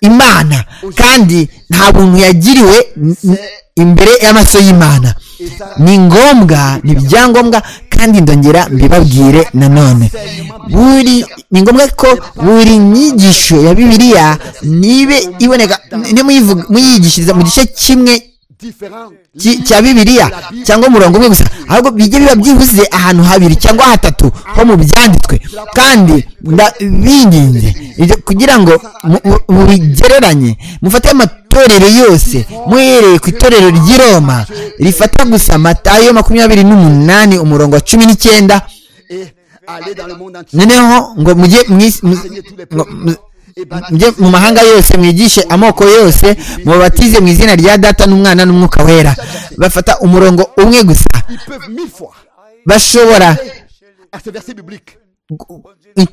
imana kandi nta buntu yagiriwe n- n- imbere y'amaso y'imana ni ngombwa ni ibyangombwa kandi ndongera mbibabwire nanone buri ni ngombwa ko buri nyigisho ya bibiliya nibe iboneka ni muyivuga- muyigishiriza mu gice kimwe ki- cya bibiliya cyangwa umurongo umwe gusa ahubwo bijye biba byibuze ahantu habiri cyangwa hatatu ho mu byanditswe kandi nda- binginze ibyo kugira ngo mu- mu- mubigereranye mufate amatorero yose muhereye ku itorero ry'i roma rifata gusa matayo makumyabiri n'umunani umurongo wa cumi n'icyenda et aller dans le monde entier. noneho ngo mujye mwis- mu- ngo mu- mujye mu mahanga yose mwigishe amoko yose mubatize mu izina rya data n'umwana n'umwuka wera bafata umurongo umwe gusa Ils peuvent mille fois bashobora à ce verset biblique. i-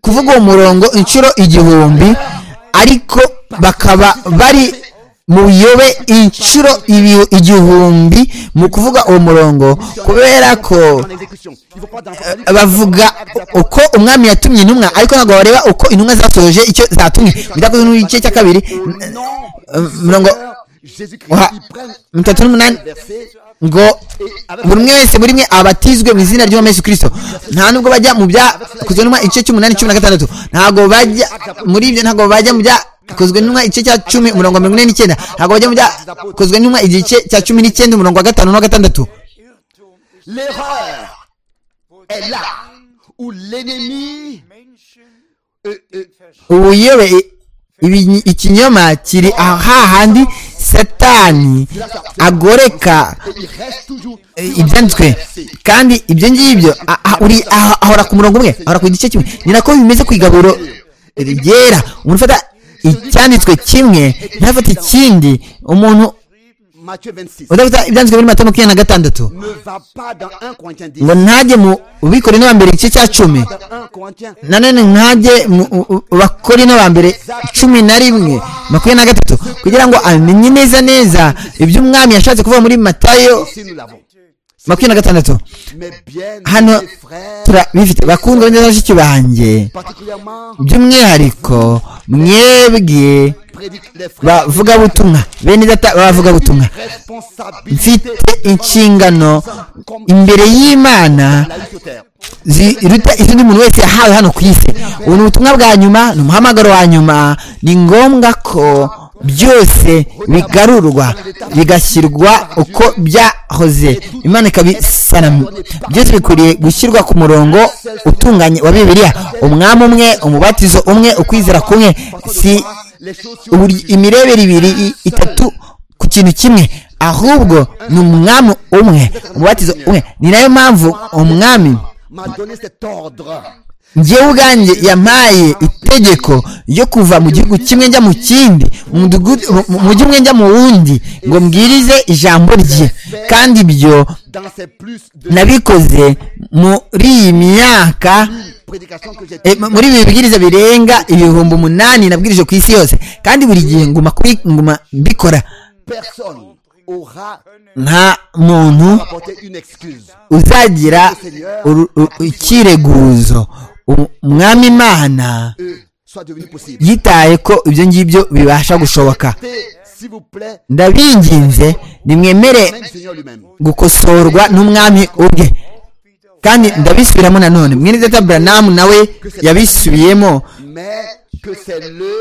kuvuga uwo murongo inshuro igihumbi ariko bakaba bari muyobe inshuro ibi- igihumbi mu kuvuga uwo murongo kubera ko En exécution. Ils vont pas dans Eh, bavuga uko umwami yatumye intumwa ariko ntabwo bareba uko intumwa zasoje icyo zatumye bidakozwe n'igice cya kabiri eh, mirongo Jésus-Christ, uha- ils prennent mirongo itatu n'umunani verset ngo buri umwe wese muri mwe abatizwe mu izina ry'umwami yesu kirisito nta nubwo bajya mu byakozwe n'intumwa igice cy'umunani cumi na gatandatu ntabwo bajya muri ibyo ntabwo bajya mu byakozwe n'intumwa igice cya cumi umurongo wa mirongo ine n'icyenda ntabwo bajya mu byakozwe n'intumwa igice cya cumi n'icyenda umurongo wa gatanu n'uwa gatandatu Irrtum ist, l'erreur wo est là der où l'ennemi Menschen euh, euh, ubuyobe ibi- ikinyoma kiri aha hahandi satani agoreka et il reste toujours eh, ibyanditswe kandi ibyo ngibyo a- a- uri- aha- ahora ku murongo umwe ahora ku gice kimwe ni nako bimeze ku igaburo ryera umuntu ufata icyanditswe kimwe ntafata ikindi umuntu Matthieu 26 udafata ibyanditswe muri matayo makumyabiri na gatandatu ne va pas dans 1 Corinthiens 10 ngo ntajye mu bikore n'abambere igice cya cumi dans 1 Corinthiens nanone nkajye mu- u- u- bakore n'abambere cumi na rimwe makumyabiri na gatatu kugira ngo amenye neza neza ibyo umwami yashatse kuvuga muri matayo si nous l'avons makumyabiri na gatandatu mais bien hano mes frères turabifite bakundwa neza bashiki banjye particulièrement by'umwihariko mwebwe prédique les frères bavugabutumwa bene data b'abavugabutumwa mfite responsabilité inshingano imbere y'imana la vie sur terre ziruta izindi muntu wese yahawe hano ku isi ubu ni ubutumwa bwa nyuma ni umuhamagaro wa nyuma ni ngombwa ko byose bigarurwa bigashyirwa uko byahoze imana ikabisana byose bikwiriye gushyirwa ku murongo utunganye wa bibiliya umwami umwe umubatizo umwe ukwizera kumwe si les choses sur uburi- imirebere ibiri i- itatu ku kintu kimwe ahubwo ni umwami umwe umubatizo umwe ni nayo mpamvu umwami m'a donné cet ordre njyewe ubwanjye yampaye itegeko ryo kuva mu gihugu kimwe njya mu kindi mu mudugudu- mu- mu mujyi umwe njya mu wundi ngo mbwirize ijambo rye kandi ibyo dans ces plus de nabikoze muri iyi myaka prédications que j'ai eh, mu- muri ibi bibwiriza birenga ibihumbi umunani nabwirije ku isi yose kandi buri gihe nguma kuri- nguma mbikora personne aura nta muntu apporté une excuse uzagira uru- u- ikireguzo U- umwami imana Euh, soit devenu possible yitaye ko ibyo ngibyo bibasha gushoboka Et, s'il vous plaît ndabinginze nimwemere même Seigneur lui-même gukosorwa n'umwami ubwe kandi ndabisubiramo nanone mwene data buranamu nawe yabisubiyemo mais que c'est le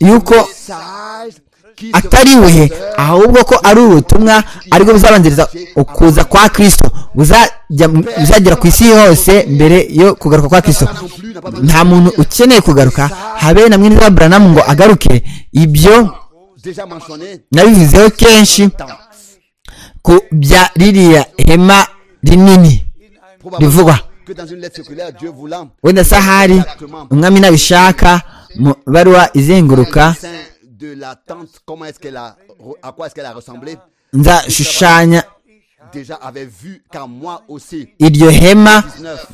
Yuko message qui sera atari we ahubwo ko ari ubutumwa aribwo buzabanziriza ukuza kwa kristo buzajya buzagera ku isi hose mbere yo kugaruka kwa kristo nta muntu ukeneye kugaruka habe na mwene data buranamu ngo agaruke ibyo déjà mentionné nabivuzeho kenshi ku bya ririya hema rinini rivugwa que dans une lettre circulaire Dieu voulant wenda se ahari umwami nabishaka mu baruwa izenguruka sein de la tente comment est-ce qu'elle a à quoi est-ce qu'elle a ressemblé nzashushanya déjà avait vu car moi aussi iryo hema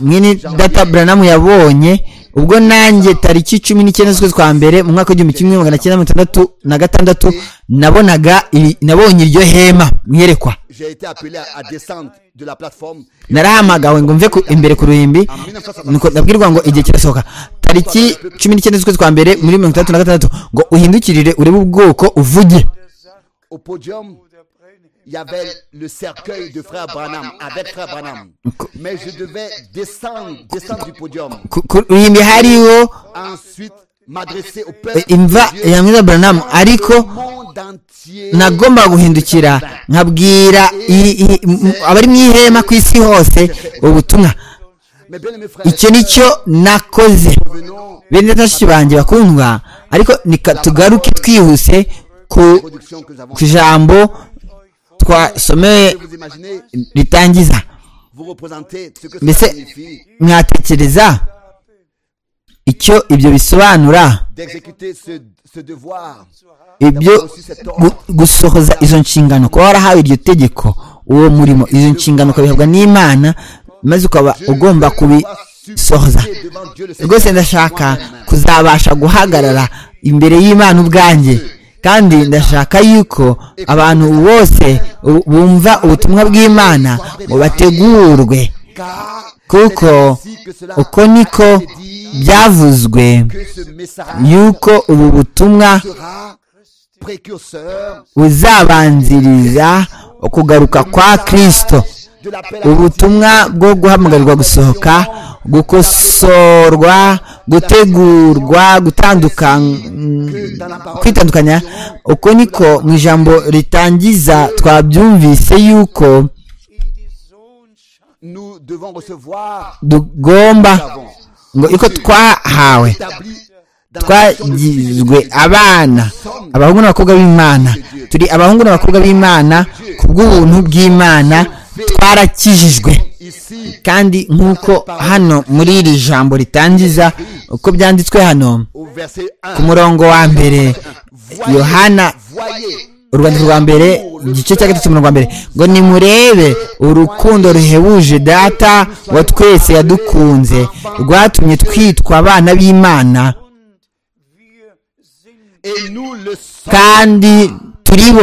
mwene data buranamu yabonye ubwo nanjye tariki cumi n'icyenda z'ukwezi kwa mbere mu mwaka w'igihumbi kimwe magana cyenda mirongo itandatu na gatandatu nabonaga iri- nabonye iryo hema mwerekwa j'ai été appelé à, à descendre de la plateforme narahamagawe ngo mve ku- imbere ku ruhimbi nuko ndabwirwa ngo igihe kirasohoka tariki cumi n'icyenda z'ukwezi kwa mbere muri mirongo itandatu na gatandatu ngo uhindukirire urebe ubwoko uvuge au podium il y avait le cercueil de frère Branham, avec frère Branham. Mais je devais descendre, descendre du podium. Ku- ku- imyimbi hariho Ensuite, m'adresser au eh, peuple imva de Dieu, ya mwiza buranamu ariko au monde entier. nagomba guhindukira nkabwira i- i- m- abari mu ihema ku isi hose ubutumwa Mes bien-aimés frères, icyo nicyo nakoze revenons bene neza bashiki banjye bakundwa ariko nika tugaruke twihuse ku à la production que nous avons. ku ijambo twasomeye Vous imaginez, ritangiza vous représentez ce que Mais ça c'est- signifie mwatekereza icyo ibyo bisobanura d'exécuter ce, ce devoir. ibyo gu- gusohoza izo nshingano kuba warahawe iryo tegeko uwo murimo izo nshingano ukabihabwa n'imana maze ukaba Je ugomba ne peux pas kubisohoza supplier devant Dieu le Seigneur rwose ndashaka moi-même. kuzabasha guhagarara imbere y'imana ubwanjye kandi ndashaka yuko abantu bose bu- bumva ubutumwa bw'imana ngo bategurwe Car kuko c'est ainsi que cela uko niko a été dit byavuzwe que ce message yuko ubu butumwa sera précurseur buzabanziriza ukugaruka kwa kristo de l'appel à ubutumwa bwo guhamagarwa gusohoka gukosorwa gutegurwa gutandukan- kwitandukanya uko niko mu ijambo ritangiza twabyumvise yuko nous devons recevoir tugomba ngo uko twahawe établi dans la fonction de fils twagizwe abana abahungu n'abakobwa b'imana turi abahungu n'abakobwa b'imana ku bw'ubuntu bw'imana twarakijijwe ici kandi nk'uko hano muri iri jambo ritangiza uko byanditswe hano au verset ku 1 murongo wa mbere yohana voyez urwandiko rwa mbere igice cya gatatu umurongo wa mbere ngo nimurebe urukundo ruhebuje data wa twese yadukunze rwatumye twitwa abana b'imana wir sind et nous le sommes kandi turibo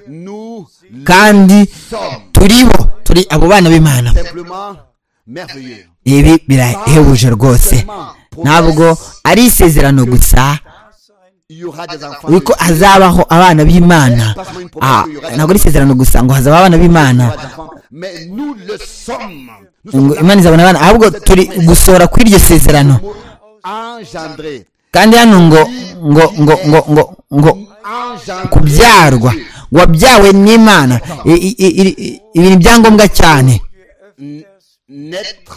nous le kandi sommes turibo turi abo bana b'imana simplement merveilleux ibi birahebuje rwose ntabwo ari isezerano gusa il y aura des enfants yuko hazabaho abana b'imana Ah, ntabwo ari isezerano gusa ngo hazabaho abana b'imana mais nous le sommes nous ngo sommes imana izabona abana ahubwo turi gusohora kuri iryo sezerano engendrés kandi hano ngo ngo ngo ngo ngo ngo engendrés kubyarwa ngo wabyawe n'imana I- i- i- i- i- ibintu byangombwa cyane naître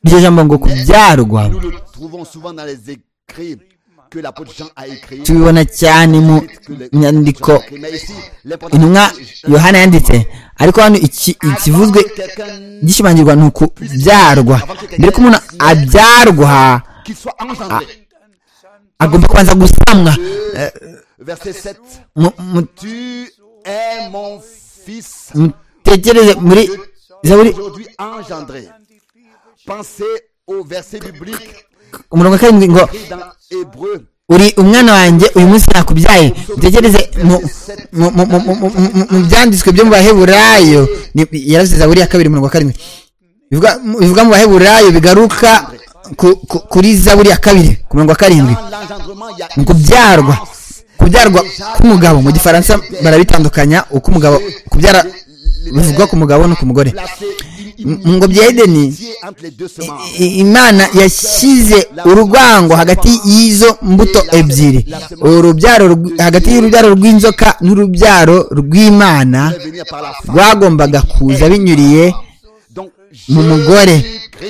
iryo jambo ngo kubyarwa nous le trouvons souvent dans les écrits que l'apôtre Jean a écrit tubibona cyane mu que les- nyandiko mais ici intumwa l'important yohana yanditse ariko hano iki- ikivuzwe quelqu'un gishimangirwa ni ukubyarwa mbere ko umuntu abyarwa qui soit engendré agomba kubanza gusamwa verset 7 Mu- mu- tu es mon fils mutekereze muri zaburi aujourd'hui engendré pensez au verset biblique umurongo wa karindwi ngo écrit dans Hébreu uri umwana wanjye uyu munsi nakubyaye mutekereze mu- mu- mu- mu- mu- mu- mu- mu byanditswe byo mu baheburayo Ni- yaravuze zaburi ya kabiri umurongo wa karindwi Bivuga- mu- bivuga mu baheburayo bigaruka ku- ku- kuri zaburi ya kabiri ku murongo wa karindwi dans l'engendrement il y a mu kubyarwa kubyarwa k'umugabo mu gifaransa barabitandukanya uko umugabo kubyara bivugwa ku mugabo no ku mugore placé une mu ngo bya edeni amitié entre les deux semences i- imana yashyize urwango hagati y'izo mbuto ebyiri urubyaro rw- hagati y'urubyaro rw'inzoka n'urubyaro rw'imana Il est venu par la femme rwagombaga kuza binyuriye donc mu mugore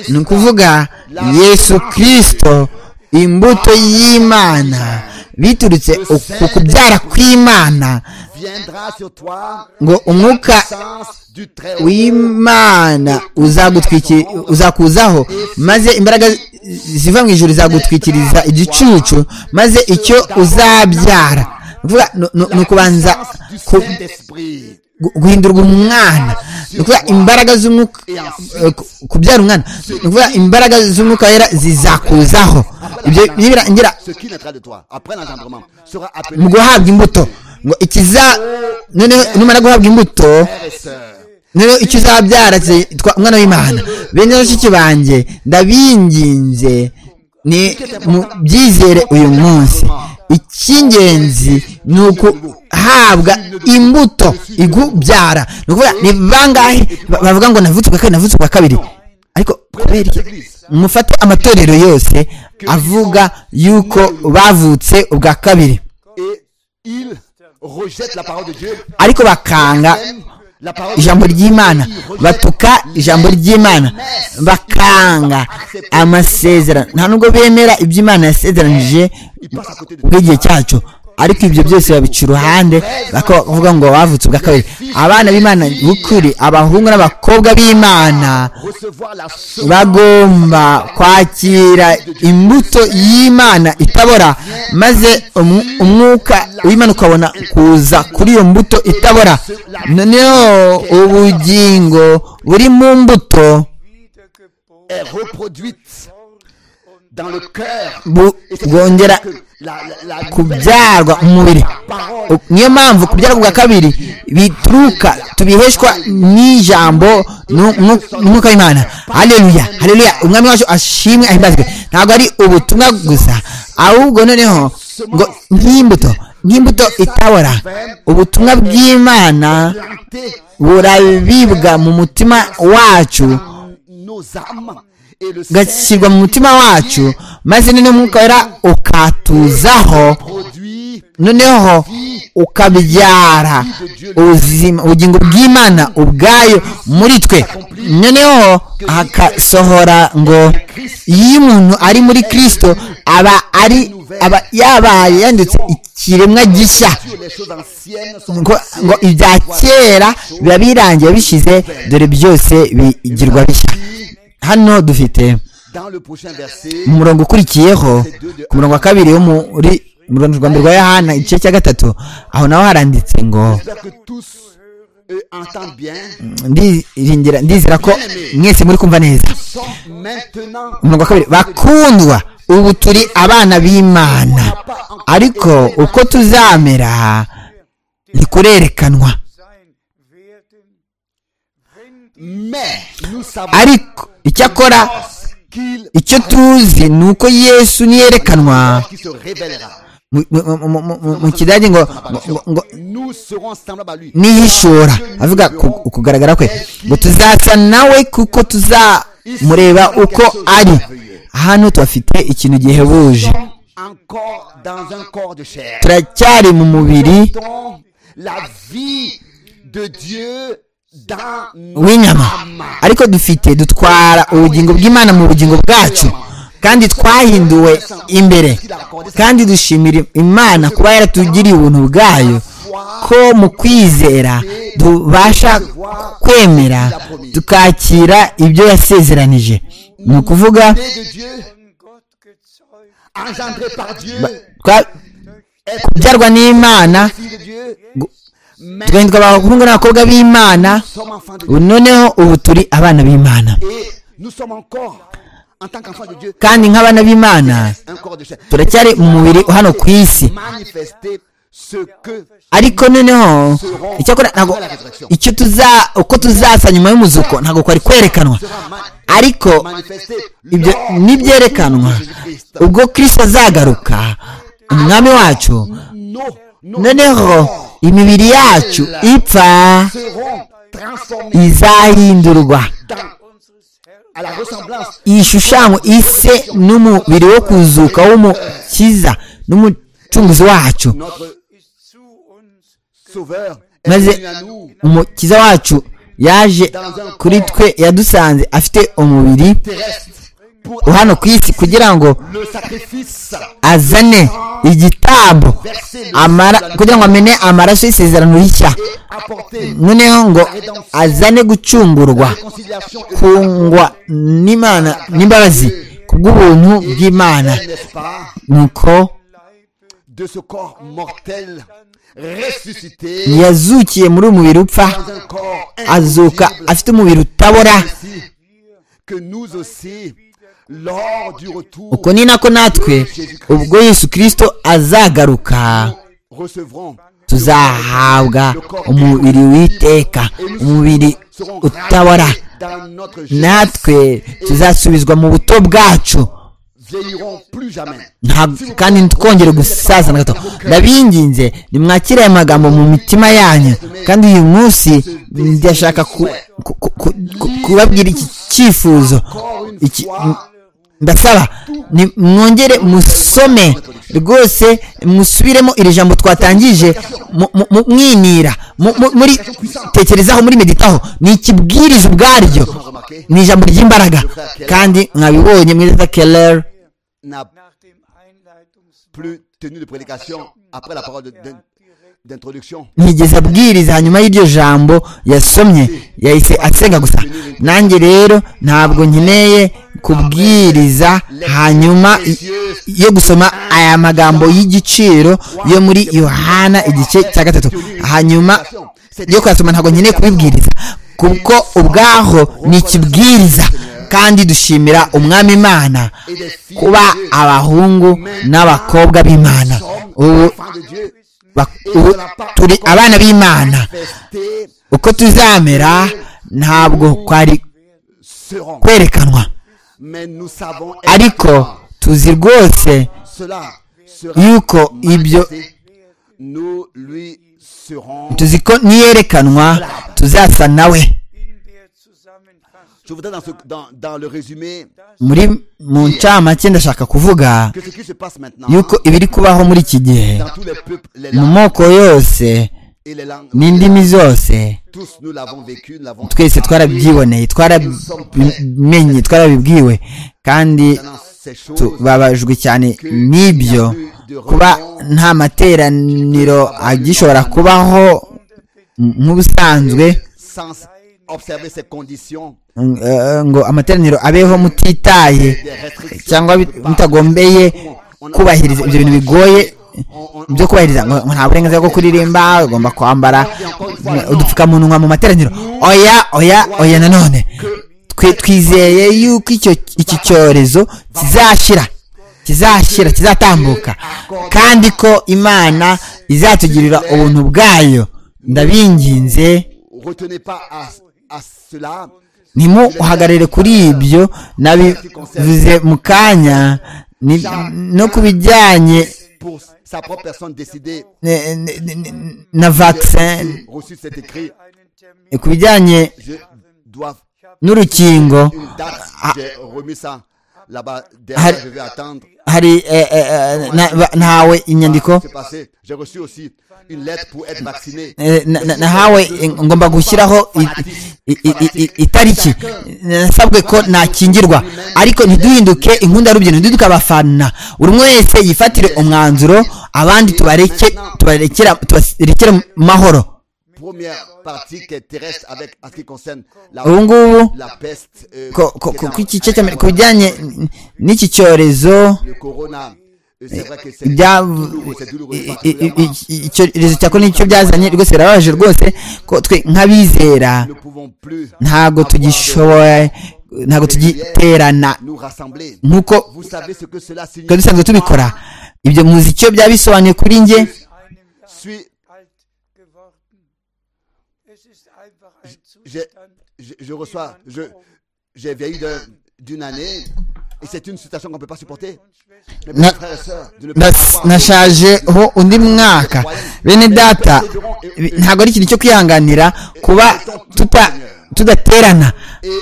ni ukuvuga yesu kirisito imbuto y'imana biturutse ku kubyara kw'imana viendra sur toi ngo umwuka sens du très haut w'imana uzagutwiki- uzakuzaho maze imbaraga ziva mu ijuru zagutwikiriza igicucu maze icyo uzabyara Vuga, ni- ni- ni ukubanza du ku- Saint-Esprit gu- guhindurwa umwana ni ukuvuga imbaraga z'umwuka eh, ku- kubyara umwana ni ukuvuga imbaraga z'umwuka wera zizakuzaho ibyo nibirangira ce qui naîtra de toi après l'engendrement sera appelé mu guhabwa imbuto ngo ikiza noneho numara guhabwa imbuto frère et sœur noneho icyo uzabyara cyitwa umwana w'imana bene bashiki banjye ndabinginze ni mu byizere uyu munsi icy'ingenzi ni ukuhabwa imbuto igubyara ni ukuvuga ni bangahe ba- bavuga ngo navutse kwa kabiri navutse kwa kabiri ariko kubera iki mufate amatorero yose avuga yuko bavutse ubwa kabiri Et ils rejettent la parole de Dieu. ariko bakanga La parole ijambo de Dieu. ry'imana batuka ijambo ry'imana bakanga amasezerano nta nubwo bemera ibyo imana yasezeranije Ils passent à côté de bw'igihe cyacu ariko ibyo byose babica uruhande bakavuga ngo bavutse ubwa kabiri abana b'imana b'ukuri abahungu n'abakobwa b'imana recevoir la bagomba kwakira imbuto y'imana itabora maze umu- umwuka w'imana ukabona kuza kuri iyo mbuto itabora noneho ubugingo buri mu mbuto wiedergeboren est reproduite dans le cœur. bu- Et c'est bwongera que la, la, la kubyarwa umubiri parole niyo mpamvu kubyarwa bwa kabiri bituruka tubiheshwa n'ijambo nu- nu- n'umwuka w'imana hareruya hareruya umwami wacu ashimwe ahimbazwe ntabwo ari ubutumwa gusa ahubwo noneho ngo nk'imbuto nk'imbuto itabora ubutumwa bw'imana plantée burabibwa mu mutima wacu dans nos âmes et le sel gashyirwa mu mutima wacu maze noneho umwuka wera ukatuzaho produit noneho ukabyara ubuzima ubugingo bw'imana ubwayo muri twe noneho hakasohora ngo iyo umuntu ari muri kirisito aba ari aba yabaye yanditse ikiremwa gishya sur les choses anciennes sont ngo, ngo ibya kera biba birangiye bishize dore byose bigirwa bishya hano dufite dans le prochain verset. umurongo ukurikiyeho ku murongo wa kabiri wo muri mu rundi rwa mbere rwa yohana igice cya gatatu aho naho haranditse ngo J'espère que tous euh, entendent bien. ndiringira ndizera ko mwese muri kumva neza Sont maintenant umurongo wa kabiri bakundwa ubu turi abana b'imana ariko uko tuzamera ntikurerekanwa sein werden, wenn die mais nous savons ariko icyakora qu'il icyo tuzi ni uko yesu niyerekanwa qui se révélera. mu- mu- mu- mu- mu- mu kidage ngo ngo- ngo- ngo Nous serons semblables à lui. n'ihishura avuga ku- ukugaragara kwe ngo tuzasa nawe kuko tuzamureba uko ari hano tuhafite ikintu gihebuje Encore dans un corps de chair. turacyari mu mubiri Portons la vie de Dieu dans nos w'inyama ariko dufite dutwara ubugingo bw'imana mu bugingo bwacu kandi twahinduwe imbere kandi dushimira imana kuba yaratugiriye ubuntu bwayo ko mu kwizera tubasha kwemera tukakira ibyo yasezeranije ni ukuvuga nés de Dieu, von Gott gezeugt engendrés par Dieu, twa- kubyarwa n'imana fils de Dieu, tugahindurwa abahungu n'abakobwa b'imana nous sommes enfants de ubu Dieu. noneho ubu turi abana b'imana Et nous sommes encore, en tant qu'enfants de Dieu, kandi nk'abana b'imana un corps de chair. turacyari mu mubiri hano ku isi Manifester ce que ariko noneho icyakora ntabwo icyo tuza uko tuzasa nyuma y'umuzuko ntabwo kwari kwerekanwa ariko manifester ibyo n'ibyerekanwa ubwo kirisito azagaruka umwami wacu nos, nos noneho imibiri yacu ipfa serons transformés izahindurwa à la ressemblance ishushanyo ise n'umubiri wo kuzuka w'umukiza n'umucunguzi wacu notre zu uns sauveur est maze venu à nous umukiza wacu yaje kuri twe yadusanze afite umubiri terrestre pour hano ku isi kugira ngo le sacrifice azane igitambo amara kugira ngo amene amaraso y'isezerano rishya apporté noneho ngo azane gucungurwa conciliation et kungwa n'imana n'imbabazi kubw'ubuntu bw'imana n'est-ce pas nuko de ce corps mortel ressuscité yazukiye muri uyu mubiri upfa dans un corps azuka incorruptible. afite umubiri utabora Ainsi que nous aussi lors du retour uko ni nako natwe ubwo yesu kirisito azagaruka recevrons tuzahabwa umubiri w'iteka umubiri serons utabora ravis dans notre jeunesse natwe tuzasubizwa mu buto bwacu vieilliront plus jamais. ntabwo kandi ntitwongere gusaza na gato ndabinginze nimwakire aya magambo mu mitima yanyu kandi uyu munsi ndashaka ku- ku- ku- ku- ku- kubabwira iki cyifuzo Iki- m- ndasaba ni- mwongere musome rwose musubiremo iri jambo twatangije mu- mu- mu- mwinira mu- mu- muri tekerezaho muri meditaho ni ikibwiriza ubwaryo ni ijambo ry'imbaraga kandi mwabibonye muri za keller N'a nach dem Einleitungswort plus tenu de prédication après la parole de- d'in- d'introduction. ntigeze abwiriza hanyuma y'iryo jambo yasomye yahise asenga gusa nanjye rero ntabwo nkeneye kubwiriza hanyuma i- yo gusoma aya magambo y'igiciro yo muri yohana igice cya gatatu hanyuma yo kuyasoma ntabwo nkeneye kubibwiriza kuko ubwaho ni ikibwiriza kandi dushimira umwami imana kuba abahungu n'abakobwa b'imana ubu Enfants de Dieu, Bak- ubu turi abana b'imana festés uko tuzamera ntabwo kwari seront. kwerekanwa Mais nous savons ariko tuzi rwose cela sera yuko ibyo manifesté. Nous lui serons. tuzi ko niyerekanwa tuzasa nawe in der Zusammenfassung Je voudrais dans, ce, dans, dans le résumé muri mu ncamake ndashaka kuvuga que ce qui se passe maintenant yuko ibiri kubaho muri iki gihe dans tous les peuples, les mu langues moko yose et les langues, n'indimi zose tous nous l'avons vécu, nous l'avons twese twarabyiboneye twarabimenye twarabibwiwe kandi Maintenant, ces choses tubabajwe cyane n'ibyo kuba nta materaniro agishobora kubaho nk'ubusanzwe sans observer ces conditions mm, eh, ngo amateraniro abeho mutitaye des restrictions. cyangwa bit- mutagombeye kubahiriza ibyo bintu bigoye byo kubahiriza ngo ngo nta burenganzira bwo kuririmba ugomba kwambara mm, udupfukamunwa mu materaniro oya oya oya nanone twe twizeye yuko icyo iki cyorezo kizashyira kizashyira kizatambuka kandi ko imana izatugirira ubuntu bwayo ndabinginze Retenez pas à, à cela ntimuhagarare kuri ibyo nabivuze mu kanya ni- no ku bijyanye pour sa propre personne décidée, eh, n- n- na vaccin reçu cet écrit. einen Termin ku bijyanye Je dois n'urukingo une date, j'ai remis ça là-bas. Ah. Derrière, je vais attendre. hari eh, eh, eh, na- ba- nahawe inyandiko C'est passé. J'ai reçu aussi une lettre pour être vacciné. Eh, na- na- nahawe eh, ngomba gushyiraho i- i- i- i- itariki nasabwe ko nakingirwa ariko ntiduhinduke inkundi y'urubyino ntiduhinduke abafana buri umwe wese yifatire umwanzuro abandi tubareke tubarekera tubarekere mu mahoro Première partie qui est terrestre avec en ce qui concerne la, ubu ngubu la peste, euh, ko- ko- qui est ko- en- ku ikice cya mbere ku bijyanye n'iki cyorezo le corona. Euh, C'est vrai que c'est ibya- douloureux, c'est douloureux. i- i- i- particulièrement. i- icyorezo cya korona nicyo byazanye rwose birababaje rwose ko twe nk'abizera Nous ne pouvons plus ntabwo avoir de- tugishoboye ntabwo tugiterana nous rassembler. nk'uko Vous savez ce que cela signifie. twari dusanzwe tubikora ibyo muzi icyo byaba bisobanuye kuri njye einem Jahr Suis- alt geworden. Es ist einfach ein je, Zustand, je, je reçois, je, j'ai vieilli d'un- d'une année et c'est une situation qu'on ne peut pas supporter. Mes Na- petits frères et sœurs, de ne pas Nas- pouvoir- nashajeho undi mwaka bene data bi- ntabwo ari ikintu cyo kwihanganira kuba tuta- tudaterana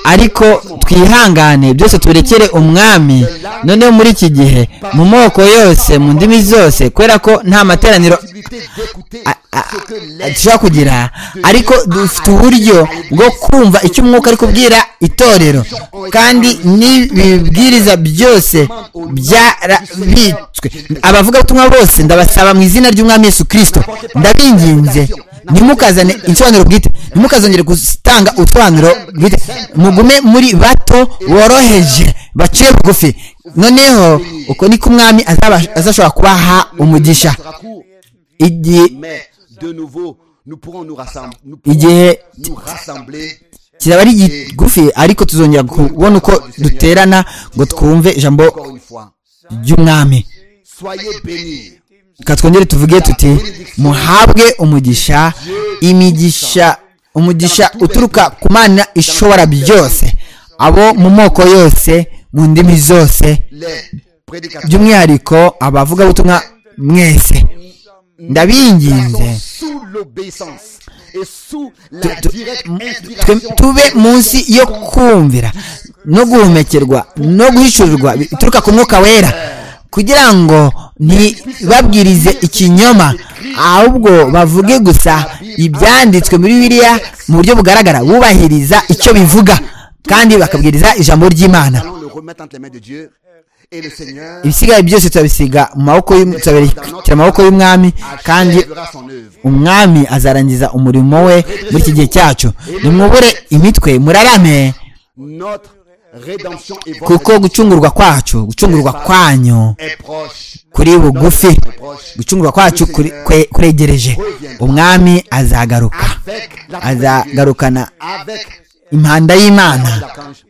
ariko twihangane byose tubirekere umwami noneho muri iki gihe mu moko yose mu ndimi zose kubera ko nta materaniro possibilité d'écouter a- a- ce que a- l'être dushobora kugira ariko dufite uburyo bwo kumva icyo umwuka ari kubwira itorero kandi n'ibibwiriza byose byarabitswe abavugabutumwa bose ndabasaba mu izina ry'umwami yesu kirisito ndabinginze ntimukazane insobanuro bwite ntimukazongere gutanga utwanuro bwite mugume muri bato boroheje baciye bugufi noneho uko niko umwami azaba- azashobora kubaha umugisha sera court, igihe mais de nouveau, nous pourrons nous rassembler, nous pourrons igihe nous rassembler kizaba ari gigufi ariko tuzongera kubona uko duterana ngo twumve ijambo encore une fois. ry'umwami Soyez bénis. reka twongere tuvuge tuti muhabwe umugisha imigisha umugisha uturuka ku mana ishobora byose abo mu moko yose mu ndimi zose Les by'umwihariko abavugabutumwa mwese ndabinginze Tu- tu- twe- tube munsi yo kumvira no guhumekerwa no guhishurirwa bituruka ku mwuka wera kugira ngo ntibabwirize ikinyoma ahubwo bavuge gusa ibyanditswe muri biriya mu buryo bugaragara bubahiriza icyo bivuga kandi bakabwiriza ijambo ry'imana allons le remettre entre les mains de Dieu. Et le Seigneur ibisigaye byose turabisiga mu maboko y'um- turabishyira mu maboko y'umwami kandi achèvera son œuvre. umwami azarangiza umurimo we muri iki gihe cyacu nimwubure imitwe murarame Notre rédemption est kuko gucungurwa kwacu gucungurwa kwanyu est proche. kuri bugufi gucungurwa kwacu kuri- kwe- kuregereje umwami azagaruka Avec la présence de Dieu, azagarukana avec impanda y'imana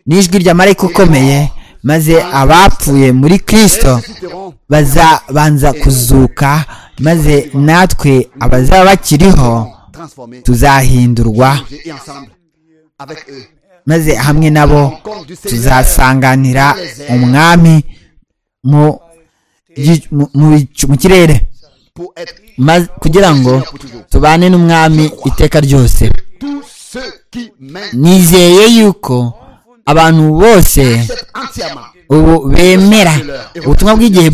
n'ijwi rya marayika ukomeye maze abapfuye muri kirisito ressusciterons bazabanza kuzuka maze natwe abazaba bakiriho transformés, tuzahindurwa et ensemble avec eux. maze hamwe nabo tuzasanganira umwami mu gi- mu- mu bicu- mu kirere Pour être Maze- kugira ngo tubane n'umwami iteka ryose tous ceux qui mènent nizeye yuko abantu bose entièrement ubu bemera ubutumwa bw'igihe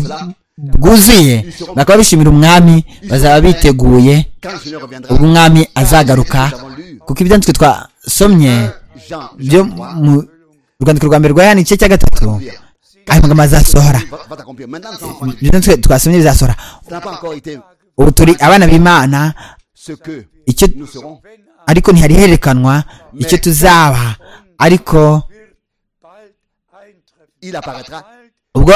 bwuzuye bakaba bishimira umwami bazaba biteguye quand le Seigneur reviendra. ubwo umwami azagaruka kuko ibyanditswe twasomye Jean, byo mu rwandiko rwa mbere rwa yani igice cya gatatu aya magambo azasohora va, va t'accomplir. Maintenant, les enfants, ibyo byanditswe twasomye bizasohora ça n'a pas encore été ubu turi abana b'imana ce que icyo nous serons, ariko ntihari herekanwa icyo tuzaba ariko bald eintreffen. il apparaîtra. Bald ubwo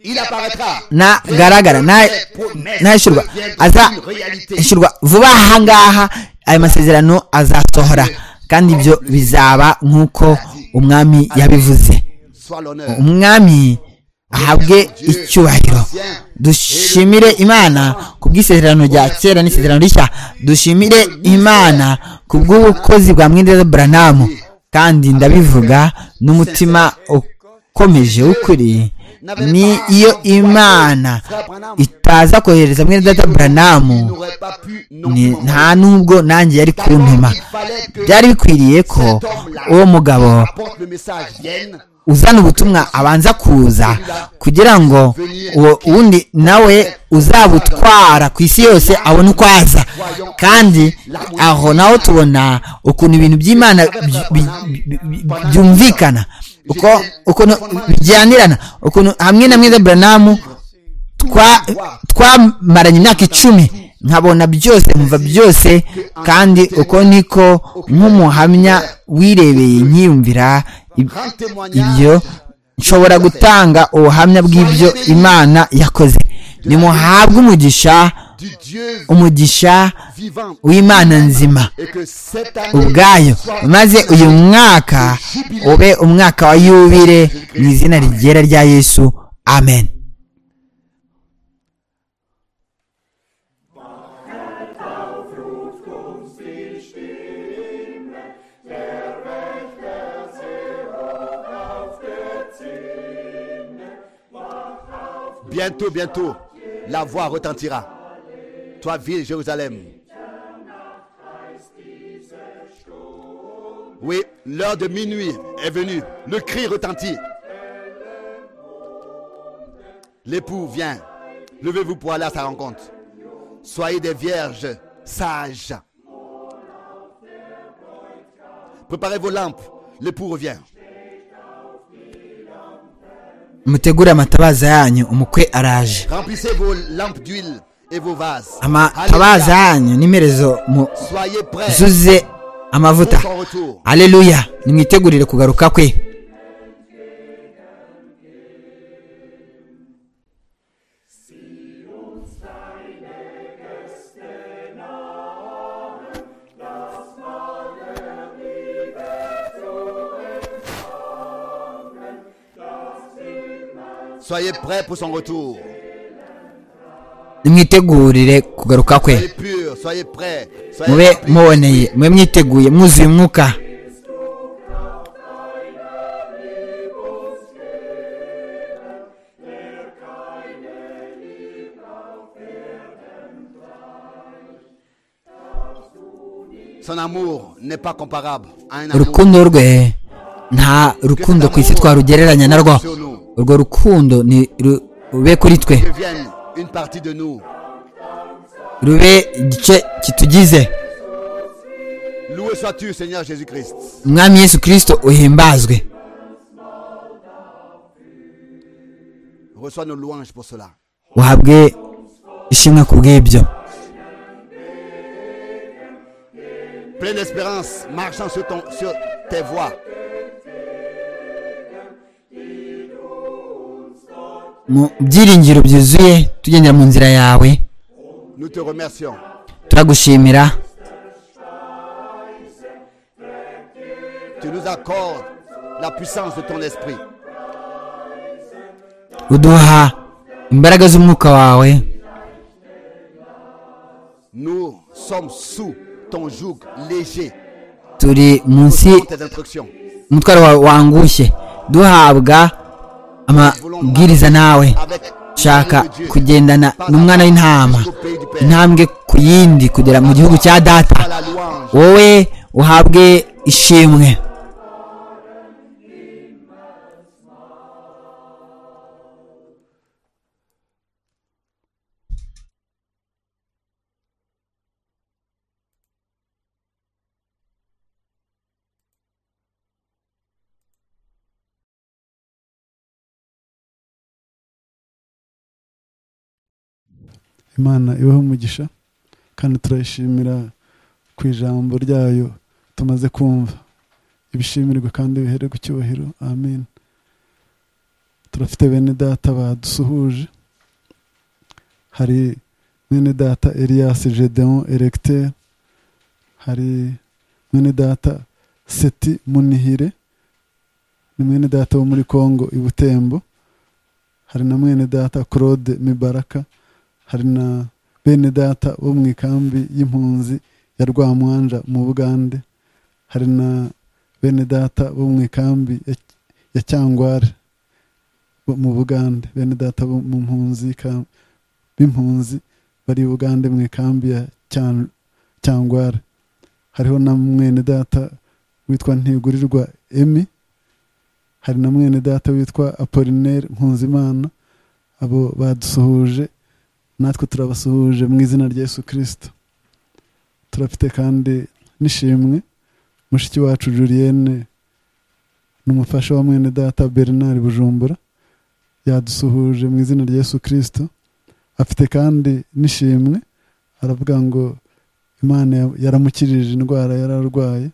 Il apparaîtra. nagaragara ntashyurwa aza ishyurwa vuba aha ngaha ayo masezerano azasohora kandi ibyo bizaba nk'uko umwami yabivuze Soit l'honneur. umwami ahabwe icyubahiro dushimire imana ku bw'isezerano rya kera n'isezerano rishya dushimire imana ku bw'ubukozi bwa mwenda buranamu kandi ndabivuga n'umutima ukomeje w'ukuri ni iyo imana itaza kohereza mwenda buranamu Il n'aurait pas pu non ni- plus nta n'ubwo nanjye yari kuntuma byari bikwiriye ko uwo mugabo apporte le message vienne uzana ubutumwa abanza kuza kugira ngo uwo wundi nawe uzabutwara ku isi yose abone uko aza kandi aho naho tubona ukuntu ibintu by'imana by- by- by- byumvikana uko ukuntu bijyanirana ukuntu hamwe na mwiza buranamu twa- twamaranye imyaka icumi nkabona byose nkumva byose kandi uko niko nk'umuhamya wirebeye nkiyumvira ib- rend témoignage ibyo nshobora gutanga ubuhamya bw'ibyo imana yakoze nimuhabwe umugisha du Dieu umugisha vivant w'imana nzima et que cette année ubwayo maze uyu mwaka ube umwaka wa yubire mu izina rigera rya yesu amen bientôt bientôt la voix retentira toi ville Jérusalem oui l'heure de minuit est venue le cri retentit l'époux vient levez-vous pour aller à sa rencontre soyez des vierges sages préparez vos lampes l'époux revient mutegure amatabaza yanyu umukwe araje Remplissez vos lampes d'huile et vos vases. amatabaza yanyu n'imerezo Alléluia. Soyez prêts muzuze amavuta pour son retour. aleluya nimwitegurire kugaruka kwe Soyez prêts pour son retour. nimwitegurire kugaruka Soyez kwe purs, soyez prêts. Soyez mube remplis. muboneye mube mwiteguye mwuzuye umwuka Son amour n'est pas comparable à un amour urukundo rwe nta rukundo ku isi twarugereranya narwo sur nous. urwo rukundo ni ru- rube kuri twe Qui devienne une partie de nous. rube igice kitugize Loué sois-tu, Seigneur Jésus-Christ. umwami yesu kirisito uhimbazwe Reçois nos louanges pour cela. uhabwe ishimwe ku bw'ibyo Pleine d'espérance, marchant sur, ton, sur tes voies. mu byiringiro byuzuye tugendera mu nzira yawe Nous te remercions. turagushimira Tu nous accordes la puissance de ton esprit. uduha imbaraga z'umwuka wawe Nous sommes sous ton joug léger. turi munsi Selon tes instructions. umutwaro wawe wangushye duhabwa amabwiriza nawe Avec shaka l'agneau de Dieu. kugendana Par la n'umwana w'intama jusqu'au pays du Père. intambwe ku yindi kugera mu gihugu cya Sois data la louange. wowe uhabwe ishimwe imana ibaho umugisha kandi turayishimira ku ijambo ryayo tumaze kumva ibishimirwe kandi bihere ku cyubahiro amen turafite bene data badusuhuje hari mwene data Elias Gedeon Erecteur hari mwene data Seti Munihire ni mwene data wo muri Congo i Butembo hari na mwene data Claude Mibaraka hari na bene data bo mu ikambi y'impunzi ya rwamwanja mu bugande hari na bene data bo mu ikambi ya- ya cyangware bo mu bugande bene data bo mu mpunzi ka- b'impunzi bari i bugande mu ikambi ya Cyan- cyangware hariho na mwene data witwa ntigurirwa emi hari na mwene data witwa apolinaire nkunzimana abo badusuhuje natwe turabasuhuje mu izina rya Yesu kirisito turafite kandi n'ishimwe mushiki wacu julienne n'umufasha wa mwene data bernard bujumbura yadusuhuje mu izina rya Yesu kirisito afite kandi n'ishimwe aravuga ngo imana ya- yaramukirije indwara yari arwaye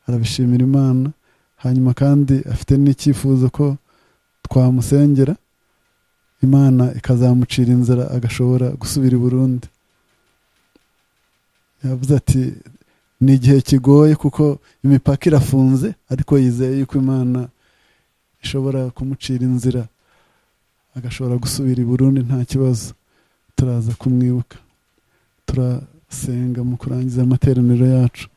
arabishimira imana hanyuma kandi afite n'icyifuzo ko twamusengera imana ikazamucira inzara agashobora gusubira i burundi yavuze ati ni igihe kigoye kuko imipaka irafunze ariko yizeye yuko imana ishobora kumucira inzira agashobora gusubira i burundi nta kibazo turaza kumwibuka turasenga mu kurangiza amateraniro yacu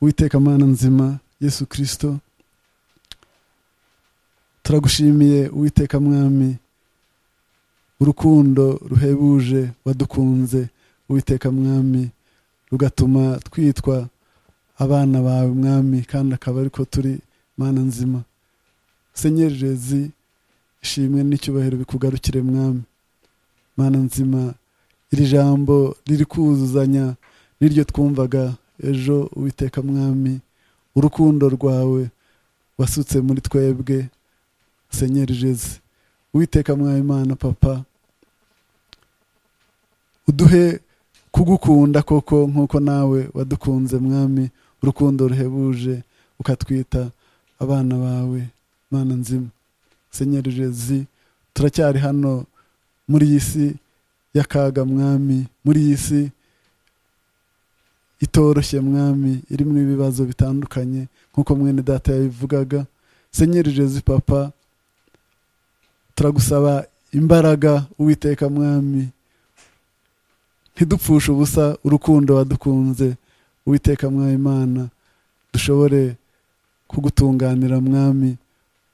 witeka mana nzima yesu kirisito turagushimiye uwiteka mwami urukundo ruhebuje wadukunze uwiteka mwami rugatuma twitwa abana bawe mwami kandi akaba ariko turi mana nzima senyerezi ishimwe n'icyubahiro bikugarukire mwami mana nzima iri jambo riri kuzuzanya n'iryo twumvaga ejo uwiteka mwami urukundo rwawe wasutse muri twebwe senyeri jeze witeka mwami imana papa uduhe kugukunda koko nk'uko nawe wadukunze mwami urukundo ruhebuje ukatwita abana bawe mana nzima senyeri jeze turacyari hano muri iyi si y'akaga mwami muri iyi si itoroshye mwami irimo ibibazo bitandukanye nk'uko mwene data yabivugaga senyeri jeze papa turagusaba imbaraga uwiteka mwami ntidupfushe ubusa urukundo wadukunze uwiteka mwami imana dushobore kugutunganira mwami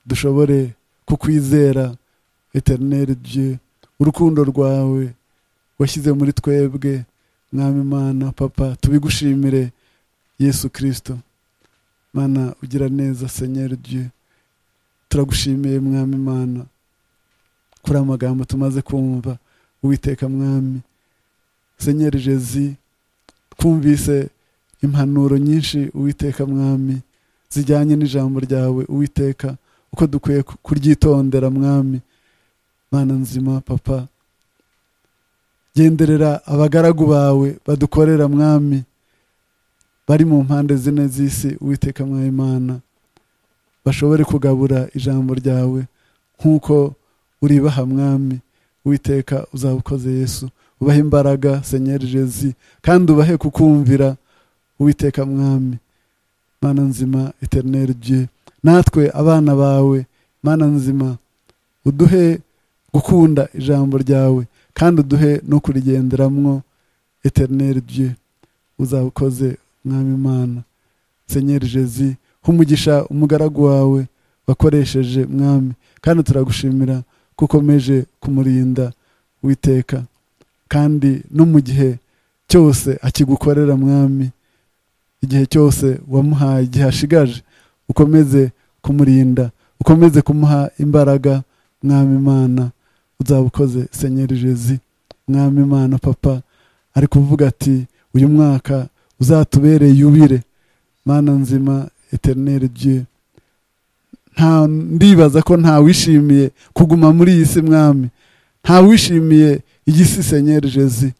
dushobore kukwizera eterineri dieu urukundo rwawe washyize muri twebwe mwami mana papa tubigushimire yesu kirisito mana ugira neza senyeri dieu turagushimiye mwami mana kuri aya magambo tumaze kumva uwiteka mwami senyeri jezi twumvise impanuro nyinshi uwiteka mwami zijyanye n'ijambo ryawe uwiteka uko dukwiye kuryitondera mwami mana nzima papa genderera abagaragu bawe badukorera mwami bari mu mpande zine z'isi uwiteka mwayimana bashobore kugabura ijambo ryawe nk'uko uribaha mwami witeka uzaba ukoze yesu ubahe imbaraga senyeri jezi kandi ubahe kukumvira uwiteka mwami mana nzima eterineri rye natwe abana bawe mana nzima uduhe gukunda ijambo ryawe kandi uduhe no kurigenderamwo eterineri rye uzaba ukoze mwami imana senyeri jezi humugisha umugaragu wawe wakoresheje mwami kandi turagushimira ko ukomeje kumurinda witeka kandi no mu gihe cyose akigukorera mwami igihe cyose wamuhaye igihe ashigaje ukomeze kumurinda ukomeze kumuha imbaraga mwami imana uzaba ukoze senyeri jezi mwami imana papa ari kuvuga ati uyu mwaka uzatubereye yubire mana nzima eterineri dieu nta ndibaza ko ntawishimiye kuguma muri iyi si mwami ntawishimiye igisi senyeri jezi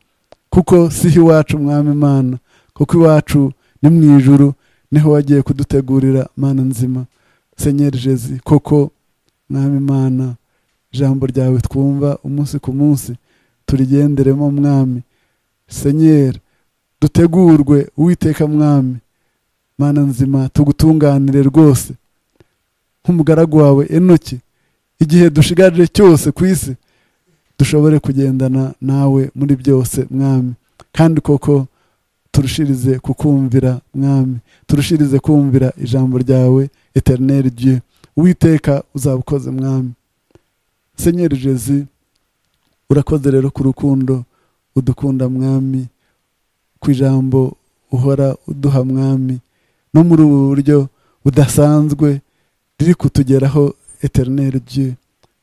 kuko siho iwacu mwami imana kuko iwacu ni mu ijuru niho wagiye kudutegurira mana nzima senyeri jezi koko mwami imana ijambo ryawe twumva umunsi ku munsi turigenderemo mwami senyeri dutegurwe uwiteka mwami mana nzima tugutunganire rwose nk'umugaragu wawe enoki igihe dushigaje cyose ku isi dushobore kugendana nawe muri byose mwami kandi koko turushirize kukumvira mwami turushirize kumvira ijambo ryawe eterineri dieu uwiteka uzaba ukoze mwami senyeri jezi urakoze rero ku rukundo udukunda mwami ku ijambo uhora uduha mwami no muri ubu buryo budasanzwe riri kutugeraho eterineri dieu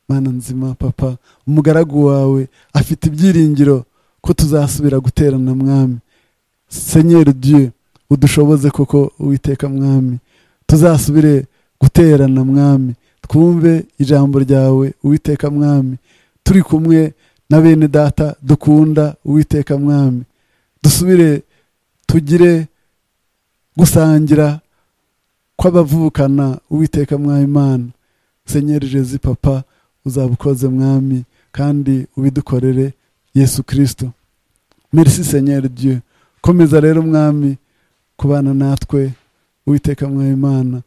mana nzima papa umugaragu wawe afite ibyiringiro ko tuzasubira guterana mwami senyeri dieu udushoboze koko uwiteka mwami tuzasubire guterana mwami twumve ijambo ryawe uwiteka mwami turi kumwe na bene data dukunda uwiteka mwami dusubire tugire gusangira kw'abavukana uwiteka mwayimana senyeri jezi papa uzaba ukoze mwami kandi ubidukorere yesu kirisito merci senyeri dieu komeza rero mwami kubana natwe uwiteka mwayimana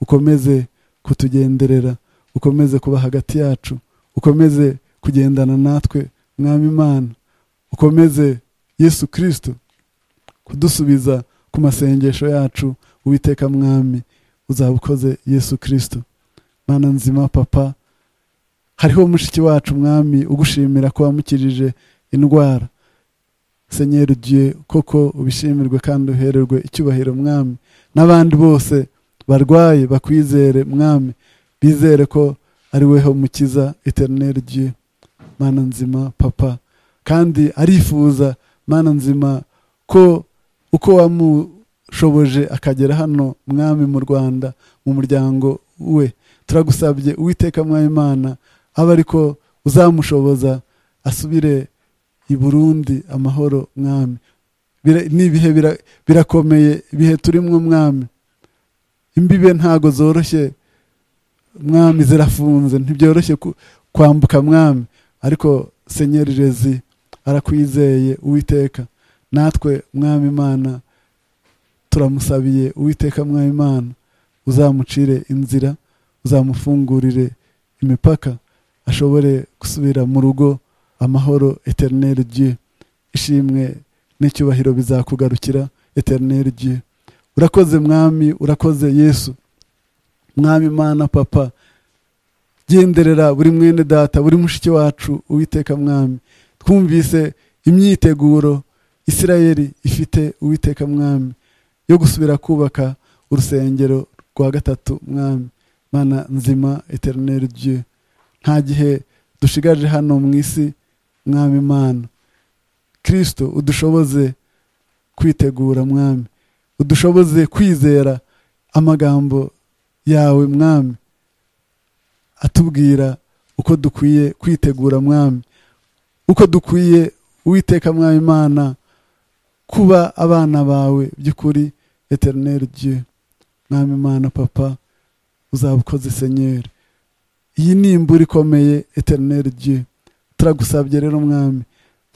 ukomeze kutugenderera ukomeze kuba hagati yacu ukomeze kugendana natwe mwami imana ukomeze yesu kirisito kudusubiza ku masengesho yacu uwiteka mwami uzaba ukoze yesu kirisito mana nzima papa hariho mushiki wacu mwami ugushimira ko wamukirije indwara senyeri dieu koko ubishimirwe kandi uhererwe icyubahiro mwami n'abandi bose barwaye bakwizere mwami bizere ko ari weho mukiza eterineri dieu mana nzima papa kandi arifuza mana nzima ko uko wamu shoboje akagera hano mwami mu rwanda mu muryango we turagusabye uwiteka mwayimana abe ariko uzamushoboza asubire i burundi amahoro mwami ni ibihe birakomeye ibihe turimo mwami imbibe ntago zoroshye mwami zirafunze ntibyoroshye kwambuka mwami ariko senyeri jezi arakwizeye uwiteka natwe mwami imana turamusabiye uwiteka mwayimana uzamucire inzira uzamufungurire imipaka ashobore gusubira mu rugo amahoro eterineri dieu ishimwe n'icyubahiro bizakugarukira eterineri dieu urakoze mwami urakoze yesu mwami imana papa genderera buri mwene data buri mushiki wacu uwiteka mwami twumvise imyiteguro isirayeli ifite uwiteka mwami yo gusubira kubaka urusengero rwa gatatu mwami mana nzima eterineri dieu nta gihe dushigaje hano mu isi mwami mana kirisito udushoboze kwitegura mwami udushoboze kwizera amagambo yawe mwami atubwira uko dukwiye kwitegura mwami uko dukwiye uwiteka mwami imana kuba abana bawe by'ukuri eterineri dieu mwami imana papa uzabukoze senyeri iyi ni imbura ikomeye eterineri dieu turagusabye rero mwami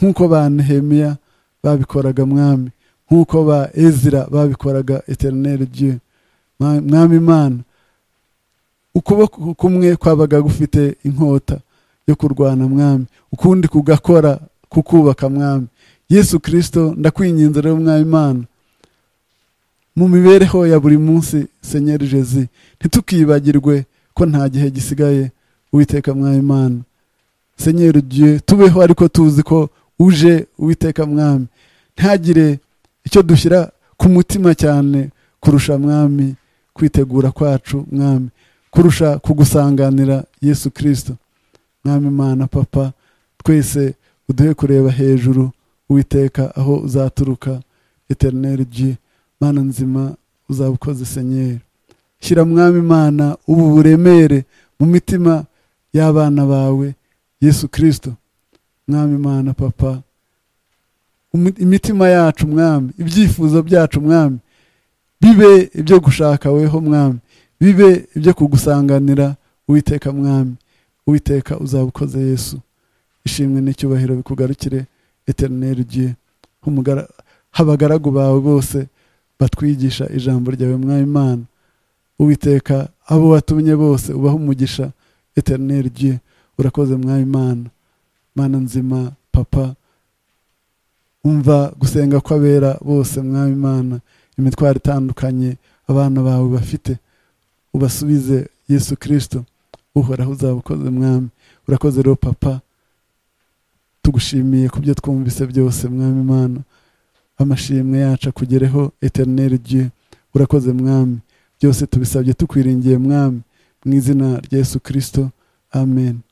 nk'uko ba nehemiya babikoraga mwami nk'uko ba ezira babikoraga eterineri dieu mwami imana ukuboko kumwe kwabaga gufite inkota yo kurwana mwami ukundi kugakora kukubaka mwami yesu kirisito ndakwinginze rero mwami imana mu mibereho ya buri munsi senyeri jezi ntitukibagirwe ko nta gihe gisigaye uwiteka mwami imana senyeri ugiye tubeho ariko tuzi ko uje uwiteka mwami ntihagire icyo dushyira ku mutima cyane kurusha mwami kwitegura kwacu mwami kurusha kugusanganira yesu kirisito mwami imana papa twese uduhe kureba hejuru witeka aho uzaturuka eterineri ji mana nzima uzabukoze senyeri shyira mwami imana ubu buremere mu mitima y'abana bawe yesu kirisito mwami imana papa imitima yacu mwami ibyifuzo byacu mwami bibe ibyo gushaka weho mwami bibe ibyo kugusanganira uwiteka mwami uwiteka uzabukoze yesu ishimwe n'icyubahiro bikugarukire eterineri ugiye abagaragu bawe bose batwigisha ijambo ryawe mwami imana uwiteka abo watumye bose ubaho umugisha eterineri ugiye urakoze mwami imana mana nzima papa umva gusenga kw'abera bose mwami imana imitwaro itandukanye abana bawe bafite ubasubize yesu kirisito uhoraho uzabukoze mwami urakoze rero papa tugushimiye ku byo twumvise byose mwami imana amashimwe yacu akugereho eterineri gihe urakoze mwami byose tubisabye tukwiringiye mwami mu izina rya yesu kirisito amen